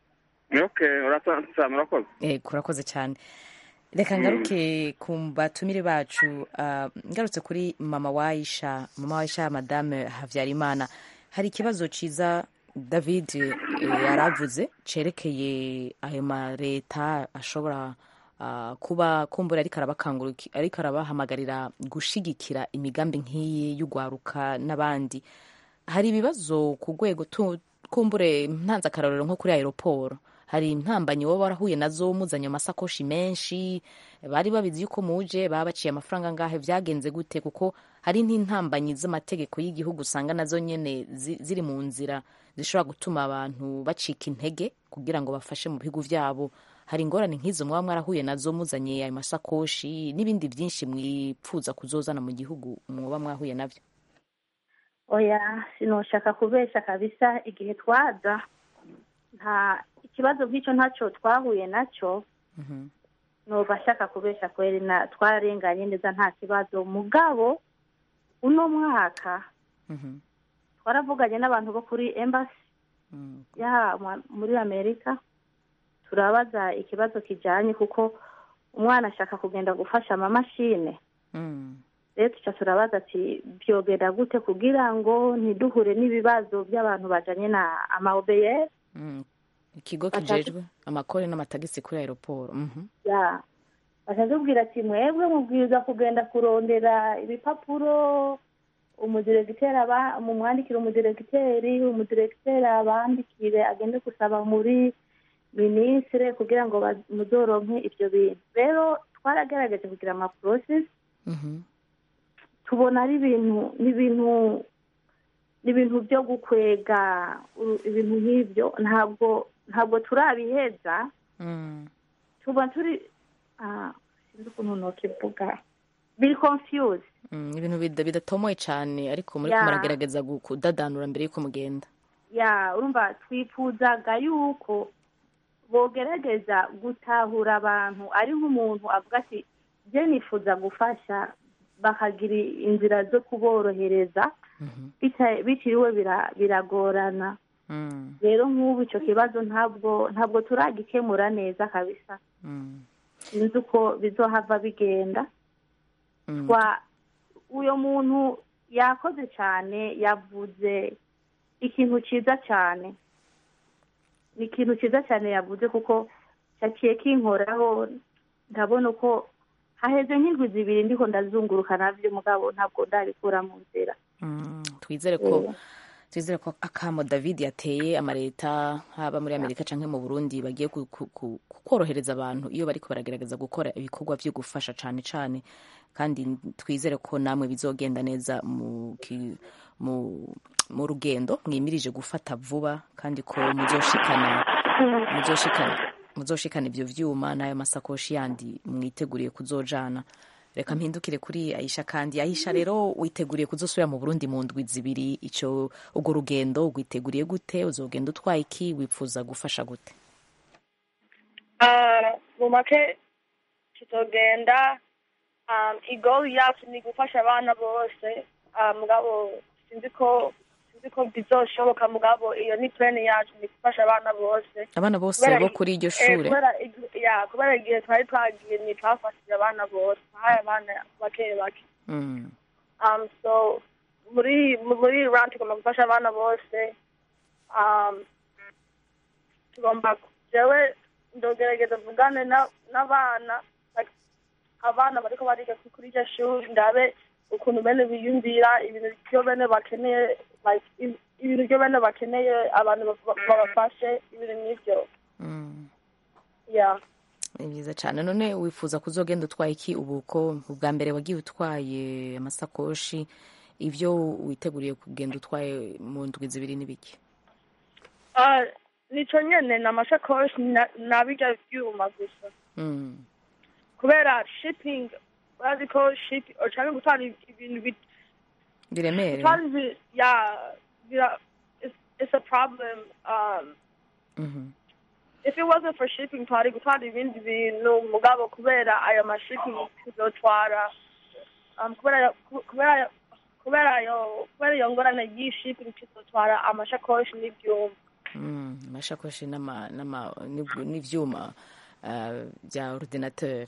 okay urasanzwe murakoze Eh, kurakoze cyane reka ngaruke ku batumire bacu ah, ngarutse kuri mama wayisha mama wayisha madame habyarimana hari ikibazo cyiza david eh, yaravuze cerekeye ayo maleta ashobora ah, kuba kumbura ariko arabakanguriki ariko arabahamagarira gushigikira imigambi nk'iyi y'ugwaruka n'abandi hari ibibazo ku rwego tu- kumbure ntanze akarorero nko kuri aeroport hari intambanyi wowe warahuye nazo muzanye amasakoshi menshi bari babizi yuko muje baba baciye amafaranga angahe byagenze gute kuko hari n'intambanyi z'amategeko y'igihugu usanga nazo nyene zi- ziri mu nzira zishobora gutuma abantu bacika intege kugira ngo bafashe mu bihugu vyabo hari ingorane nk'izo mwaba mwarahuye nazo muzanye ayo masakoshi n'ibindi byinshi mwipfuza kuzozana mu gihugu mwoba mwahuye navyo oya sinoshaka kubesha kabisa igihe twaza nta ikibazo nk'icyo ntacyo twahuye nacyo noba ashaka kubesha kweri na twararenganye neza nta kibazo mugabo uno mwaka twaravuganye n'abantu bo kuri embassy ya mu- muri amerika turabaza ikibazo kijyanye kuko umwana ashaka kugenda gufasha amamashine rero tuca turabaza ati byogenda gute kugira ngo ntiduhure n'ibibazo by'abantu bajanye na amaobeyeri Mm. ikigo Batatu. kijejwe amakore n'amatagisi kuri aeroport mhm ya bakatubwira ati mwebwe mubwiriza kugenda kurondera ibipapuro umudiregiteri aba mumwandikire umudiregiteri umudiregiteri abandikire agende gusaba muri minisitire kugira ngo ba- muzoronke ibyo bintu rero twaragaragaje kugira ama process tubona ari ibintu n'ibintu n'ibintu byo gukwega uru- ibintu nk'ibyo ntabwo ntabwo turabiheza tuba turi ah, sinzi ukuntu nokivuga biri confused Mm, ibintu bida- bidatomoye cyane ariko muri Ya. muragerageza gu- kudadanura mbere yuko mugenda ya urumva twifuzaga yuko bogerageza gutahura abantu ari nk'umuntu avuga ati je nifuza gufasha bakagira inzira zo kuborohereza bita- bitiriwe bira- biragorana rero nk'ubu icyo kibazo ntabwo ntabwo turagikemura neza kabisa sinzi uko bizohava bigenda twa uyo muntu yakoze cyane yavuze ikintu cyiza cyane ni ikintu cyiza cyane yavuze kuko cyaciye kinkoraho ndabona uko haheze nk'indwi zibiri ndiko ndazunguruka navyo mugabo ntabwo ndabikura mu nzira Mm, twizere ko twizere ko akamo david yateye amaleta haba muri amerika cyangwa mu burundi bagiye ku- ku- ku- korohereza abantu iyo bariko baragerageza gukora ibikorwa byo gufasha cyane cyane kandi twizere ko namwe bizogenda neza mu, ki- mu, mu rugendo mwimirije gufata vuba kandi ko muzoshikana muzoshikana muzoshikana ivyo vyuma n'ayo masakoshi yandi mwiteguriye kuzojana reka mpindukire kuri aisha kandi aisha rero witeguriye kuzosubira mu burundi mu ndwi zibiri ico urwo rugendo rwiteguriye gute uzogenda utwaye iki wipfuza gufasha gute Ah, mu make tuzogenda um, igoli yacu ni gufasha abana bose Ah, mugabo sinzi ko sinzi ko bizoshoboka mugabo iyo ni plan yacu ni gufasha abana bose abana bose Kubera- bo kuri iryo eh, shure kubera igi- ya kubera igihe twari twagiye ni twafashije abana bose twahaye abana bake bake Mm. um, so muri muri run tugomba gufasha abana bose um, tugomba jewe ndogerageza mvugane na- n'abana like, abana bariko bariga ku- kuri iryo shuri ndabe ukuntu bene biyumvira ibintu byo bene bakeneye like, i- ibintu byo bene bakeneye abantu ba- babafashe ibintu nk'ivyo Mm. yeah ni byiza cyane none wifuza kuzogenda utwaye iki ubu ko ubwa mbere wagiye utwaye amasakoshi ibyo witeguriye kugenda utwaye mu ndwi zibiri n'ibiki Ah, nico nyene ni amashakoshi na- na birya vyuma gusa Mm. kubera shipping urazi ko shipping canke gutwara ibintu bit- biremere gutwara ibi- ya bira it's, it's a problem um Mhm. if it wasn't for shipping twari gutwara ibindi bintu mugabo kubera ayo mashipping tuzotwara um, kubera ku- kubera kubera ayo kubera iyo ngorane y'ishipping tuzotwara amashakoshi n'ivyuma Mm, amashakoshi n'ama- n'ama- n'ibyu- n'ivyuma ah, bya ordinateur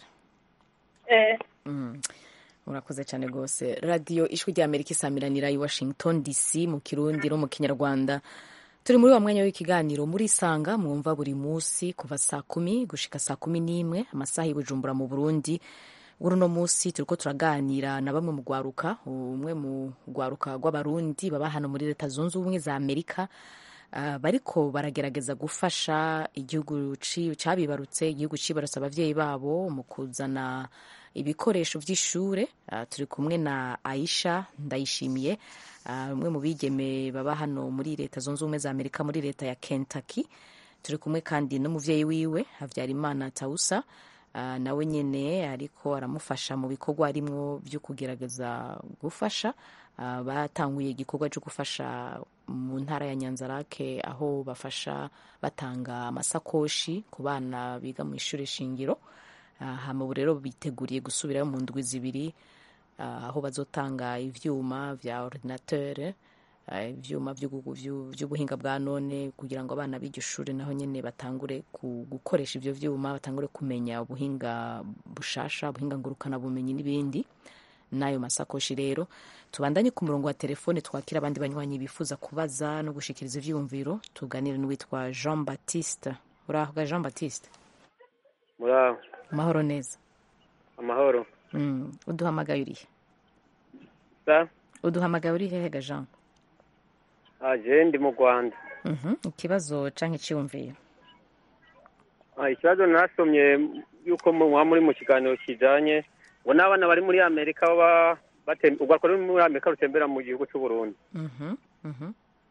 eh Mm. urakoze cyane rwose radiyo ijwi rya amerika isamiranira i washington dc mu kirundi no mu kinyarwanda turi muri wa mwanya w'ikiganiro muri isanga mwumva buri munsi kuva saa kumi gushika saa kumi n'imwe amasaha i bujumbura mu burundi uri uno munsi turiko turaganira na bamwe mu rwaruka umwe mu rwaruka rw'abarundi baba hano muri leta zunze ubumwe za amerika Ah, bariko baragerageza gufasha igihugu ci- cabibarutse igihugu cibarutse abavyeyi babo mu kuzana ibikoresho vy'ishure Ah, turi kumwe na aisha ndayishimiye ah, umwe mu bigeme baba hano muri leta zunze ubumwe za amerika muri leta ya kentucky turi kumwe kandi n'umuvyeyi wiwe havyarimana tausa Ah, nawe nyene ariko aramufasha mu bikorwa arimwo vyo kugerageza gufasha Ah, batanguye igikorwa cyo gufasha mu ntara ya nyanzarake aho bafasha batanga amasakoshi ku bana biga mu ishuri shingiro Ah, hama ubu rero biteguriye gusubirayo mu ndwi zibiri ah, aho bazotanga ivyuma vya ordinateur ah, ivyuma vy'ugu- vyu- vy'ubuhinga bwa none kugira ngo abana b'iryo shuri naho nyene batangure ku- gukoresha ivyo vyuma batangure kumenya ubuhinga bushasha ubuhinga ngurukana bumenyi n'ibindi n'ayo masakoshi rero tubandanye ku murongo wa telefone twakira abandi banywanyi bifuza kubaza no gushikiriza ivyiyumviro tuganire n'uwitwa jean baptiste uraho ga jean baptiste muraho amahoro neza amahoro mm. uduhamagaye urihe sa uduhamagaye uri hehe ga jean aje ndi mu rwanda Mhm, ikibazo canke iciyumviro Ah, ikibazo nasomye yuko mu- muba muri mu kiganiro kijanye ngo n'abana bari muri amerika baba batem- urwaruka ruri muri amerika rutembera mu gihugu cy'u burundi Mhm, mhm.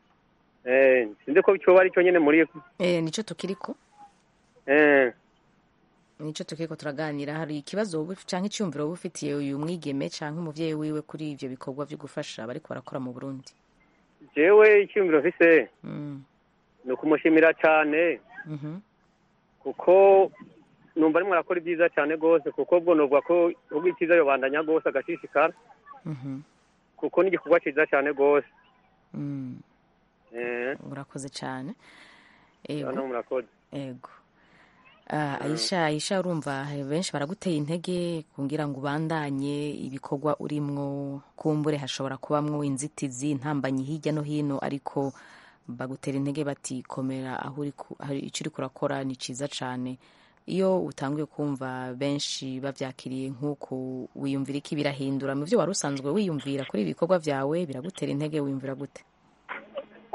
eh sinzi ko cyoba ari cyo nyene muri Eh, nico tukiriko eh nico tukiriko turaganira hari ikibazo wowe canke iciyumviro wowe ufitiye uyu mwigeme canke umuvyeyi wiwe kuri ivyo bikorwa vyo gufasha bariko barakora mu burundi jewe icyumviro mfise Mm, ni ukumushimira cyane mhm. kuko numva arimo arakora ibyiza cyane rwose kuko bwo novuga ko ubwo icyiza yobandanya rwose agashishikara Mhm. kuko n'igikorwa cyiza cyane rwose Mm, eh urakoze cane hano ego murakoze ego Ah, aisha aisha urumva benshi baraguteye intege kugira ngo ubandanye ibikorwa urimwo kumbure hashobora kubamwo inzitizi intambanyi hirya no hino ariko bagutera intege bati komera aho uri ku- aho icyo uri kurakora ni cyiza cyane iyo utanguye kumva benshi babyakiriye nk'uku wiyumvira iki birahindura mu byo wari usanzwe wiyumvira kuri ibi bikorwa byawe biragutera intege wiyumvira gute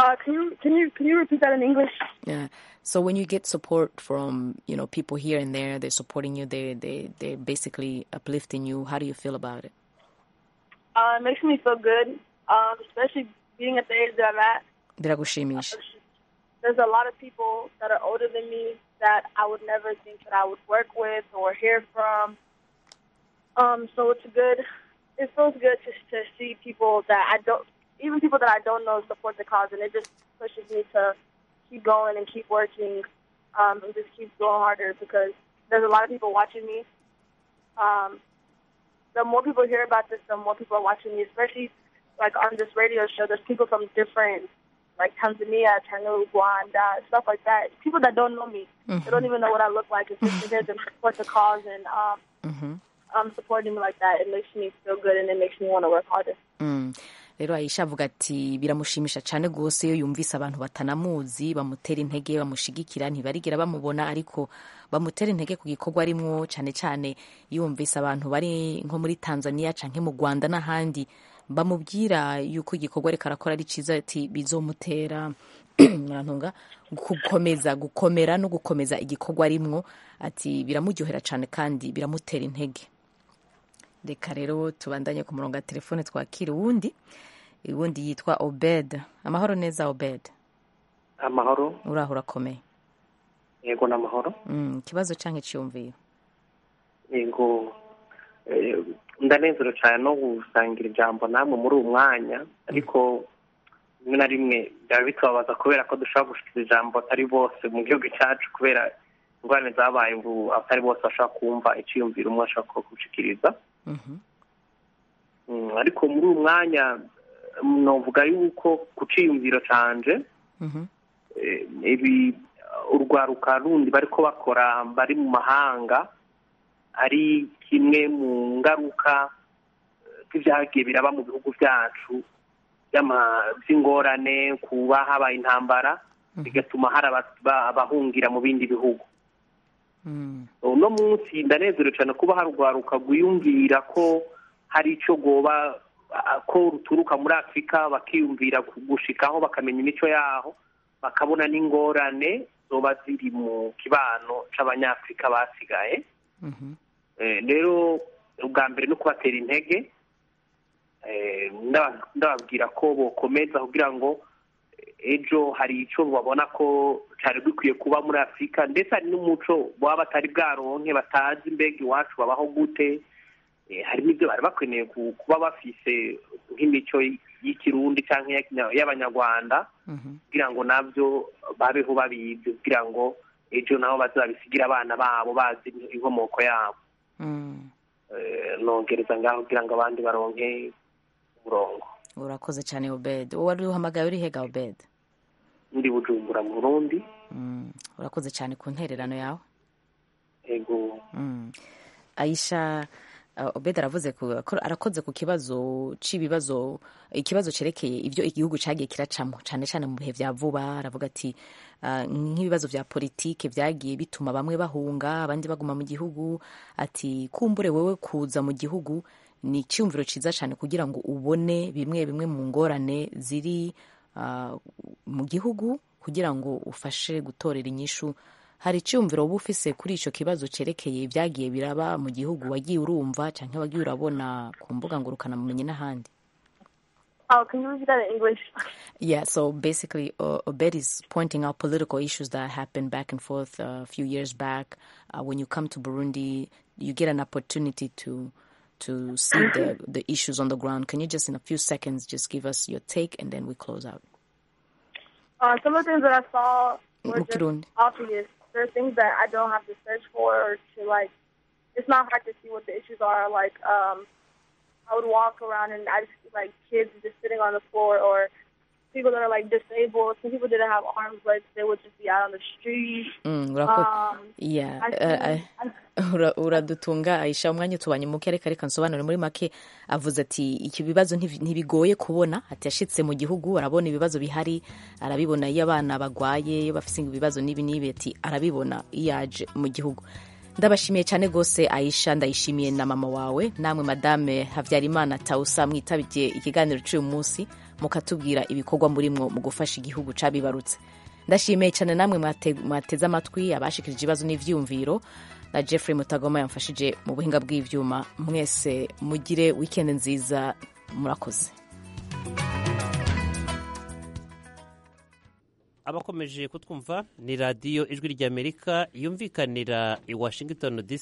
Uh, can you can you can you repeat that in English? Yeah. So when you get support from you know people here and there, they're supporting you. They they they're basically uplifting you. How do you feel about it? Uh, it makes me feel good, um, especially being at the age that I'm at. Biragushimisha. There's a lot of people that are older than me that I would never think that I would work with or hear from. Um, so it's good. It feels good to to see people that I don't, even people that I don't know, support the cause, and it just pushes me to keep going and keep working, um, and just keep going harder because there's a lot of people watching me. Um, the more people hear about this, the more people are watching me, especially like on this radio show. There's people from different, like Tanzania, Tanzania, Rwanda, stuff like that. People that don't know me, they don't even know what I look like. It's just to hear them support the cause and um, Mhm. um, supporting me like that. It makes me feel good and it makes me want to work harder. Mm. rero ayisha avuga ati biramushimisha cyane rwose iyo yumvise abantu batanamuzi bamutera intege bamushigikira ntibarigira bamubona ariko bamutera intege ku gikorwa arimwo cyane cyane yumvise abantu bari nko muri tanzania cyangwa mu rwanda n'ahandi bamubwira yuko igikorwa ariko arakora ari cyiza ati bizomutera murantunga gukomeza gukomera no gukomeza igikorwa arimwo ati biramuryohera cyane kandi biramutera intege reka rero tubandanye ku murongo wa telefone twakira uwundi uwundi yitwa obed amahoro neza obed amahoro uraho urakomeye yego ni amahoro Mm, ikibazo cyangwa icyiyumviro yego eh, ndanezerewe cyane no gusangira ijambo namwe muri uwo mwanya ariko rimwe na rimwe byaba bitubabaza kubera ko dushobora gushikira ijambo atari bose mu gihugu cyacu kubera ingorane zabaye ubu atari bose bashobora kumva icyiyumviro umwe ashobora gushikiriza Mm, ariko muri uwo mwanya eh, novuga yuko ku ciyumviro canje eh, ibi urwaruka rundi bariko bakora bari mu mahanga ari kimwe mu ngaruka eh, z'ivyagiye biraba mu bihugu vyacu vy'ama- vy'ingorane kuba habaye intambara bigatuma hari aba- ba- abahungira mu bindi bihugu uno munsi ndanezerewe cyane kuba hari urwaruka rwiyumvira ko hari icyo rwoba ah, ko ruturuka muri afurika bakiyumvira gushikaho bakamenya imico yaho bakabona n'ingorane zoba ziri mu kibano c'abanyafurika basigaye Eh, rero ubwa mbere no kubatera intege eh, ndaba- ndababwira ko bokomeza kugira ngo ejo hari icyo babona ko cyari bikwiye kuba muri afurika ndetse hari n'umuco baba batari bwaronke batazi mbega iwacu babaho gute Eh, hari n'ibyo bari bakeneye ku- kuba bafise nk'imico y'ikirundi cyangwa iya- y'abanyarwanda kugira ngo nabyo babeho babizi kugira ngo ejo nabo bazabisigira abana babo bazi inkomoko yabo Eh, nongereza ngaho kugira ngo abandi baronke umurongo urakoze cyane obed wowe wari uhamagaye uri hega obed ndi bujumbura mu burundi Mm, urakoze cyane ku ntererano yawe ego Mm. aisha uh, obed aravuze ku, ko- arakoze ku kibazo c'ibibazo ikibazo cerekeye ibyo igihugu cagiye kiracamo cyane cyane mu bihe vya vuba aravuga ati uh, nk'ibibazo vya politike vyagiye bituma bamwe bahunga abandi baguma mu gihugu ati kumbure wewe kuza mu gihugu ni icyumviro cyiza cyane kugira ngo ubone bimwe bimwe mu ngorane ziri uh, mu gihugu kugira ngo ufashe gutorera inyishu hari icyumviro uba ufise kuri icyo kibazo cyerekeye ibyagiye biraba mu gihugu wagiye urumva cyangwa wagiye urabona ku mbuga ngurukanabumenyi n'ahandi Oh, can you repeat that in English? Yeah, so basically, uh, Obed is pointing out political issues that happened back and forth uh, a few years back. Uh, when you come to Burundi, you get an opportunity to to see the the issues on the ground. Can you just, in a few seconds, just give us your take, and then we close out? Uh, some of the things that I saw were Mu just Kirundi. obvious. There are things that I don't have to search for or to like. It's not hard to see what the issues are. Like, um, I would walk around and I just see like kids just sitting on the floor or people that are like disabled. Some people didn't have arms, legs. They would just be out on the street. Mm, urako- Um, yeah, I uh, see- uh, ura- uradutunga aisha umwanya utubanye muke reka reka nsobanure muri make avuze ati iki bibazo ntibi- ntibigoye kubona ati yashitse mu gihugu arabona ibibazo bihari arabibona iyo abana bagwaye iyo bafite ibibazo n'ibi n'ibi ati arabibona iyo yaje mu gihugu ndabashimiye cyane rwose aisha ndayishimiye na mama wawe namwe madame habyarimana tawusa mwitabye ikiganiro cy'uyu munsi mukatubwira ibikorwa murimwo mu gufasha igihugu cabibarutse ndashimiye cyane namwe mwateze amatwi abashikirije ibibazo n'ivyiyumviro na jeffrey mutagoma yamfashije mu buhinga bw'ivyuma mwese mugire wikendi nziza murakoze abakomeje kutwumva ni radiyo ijwi ry'amerika yumvikanira i washington dc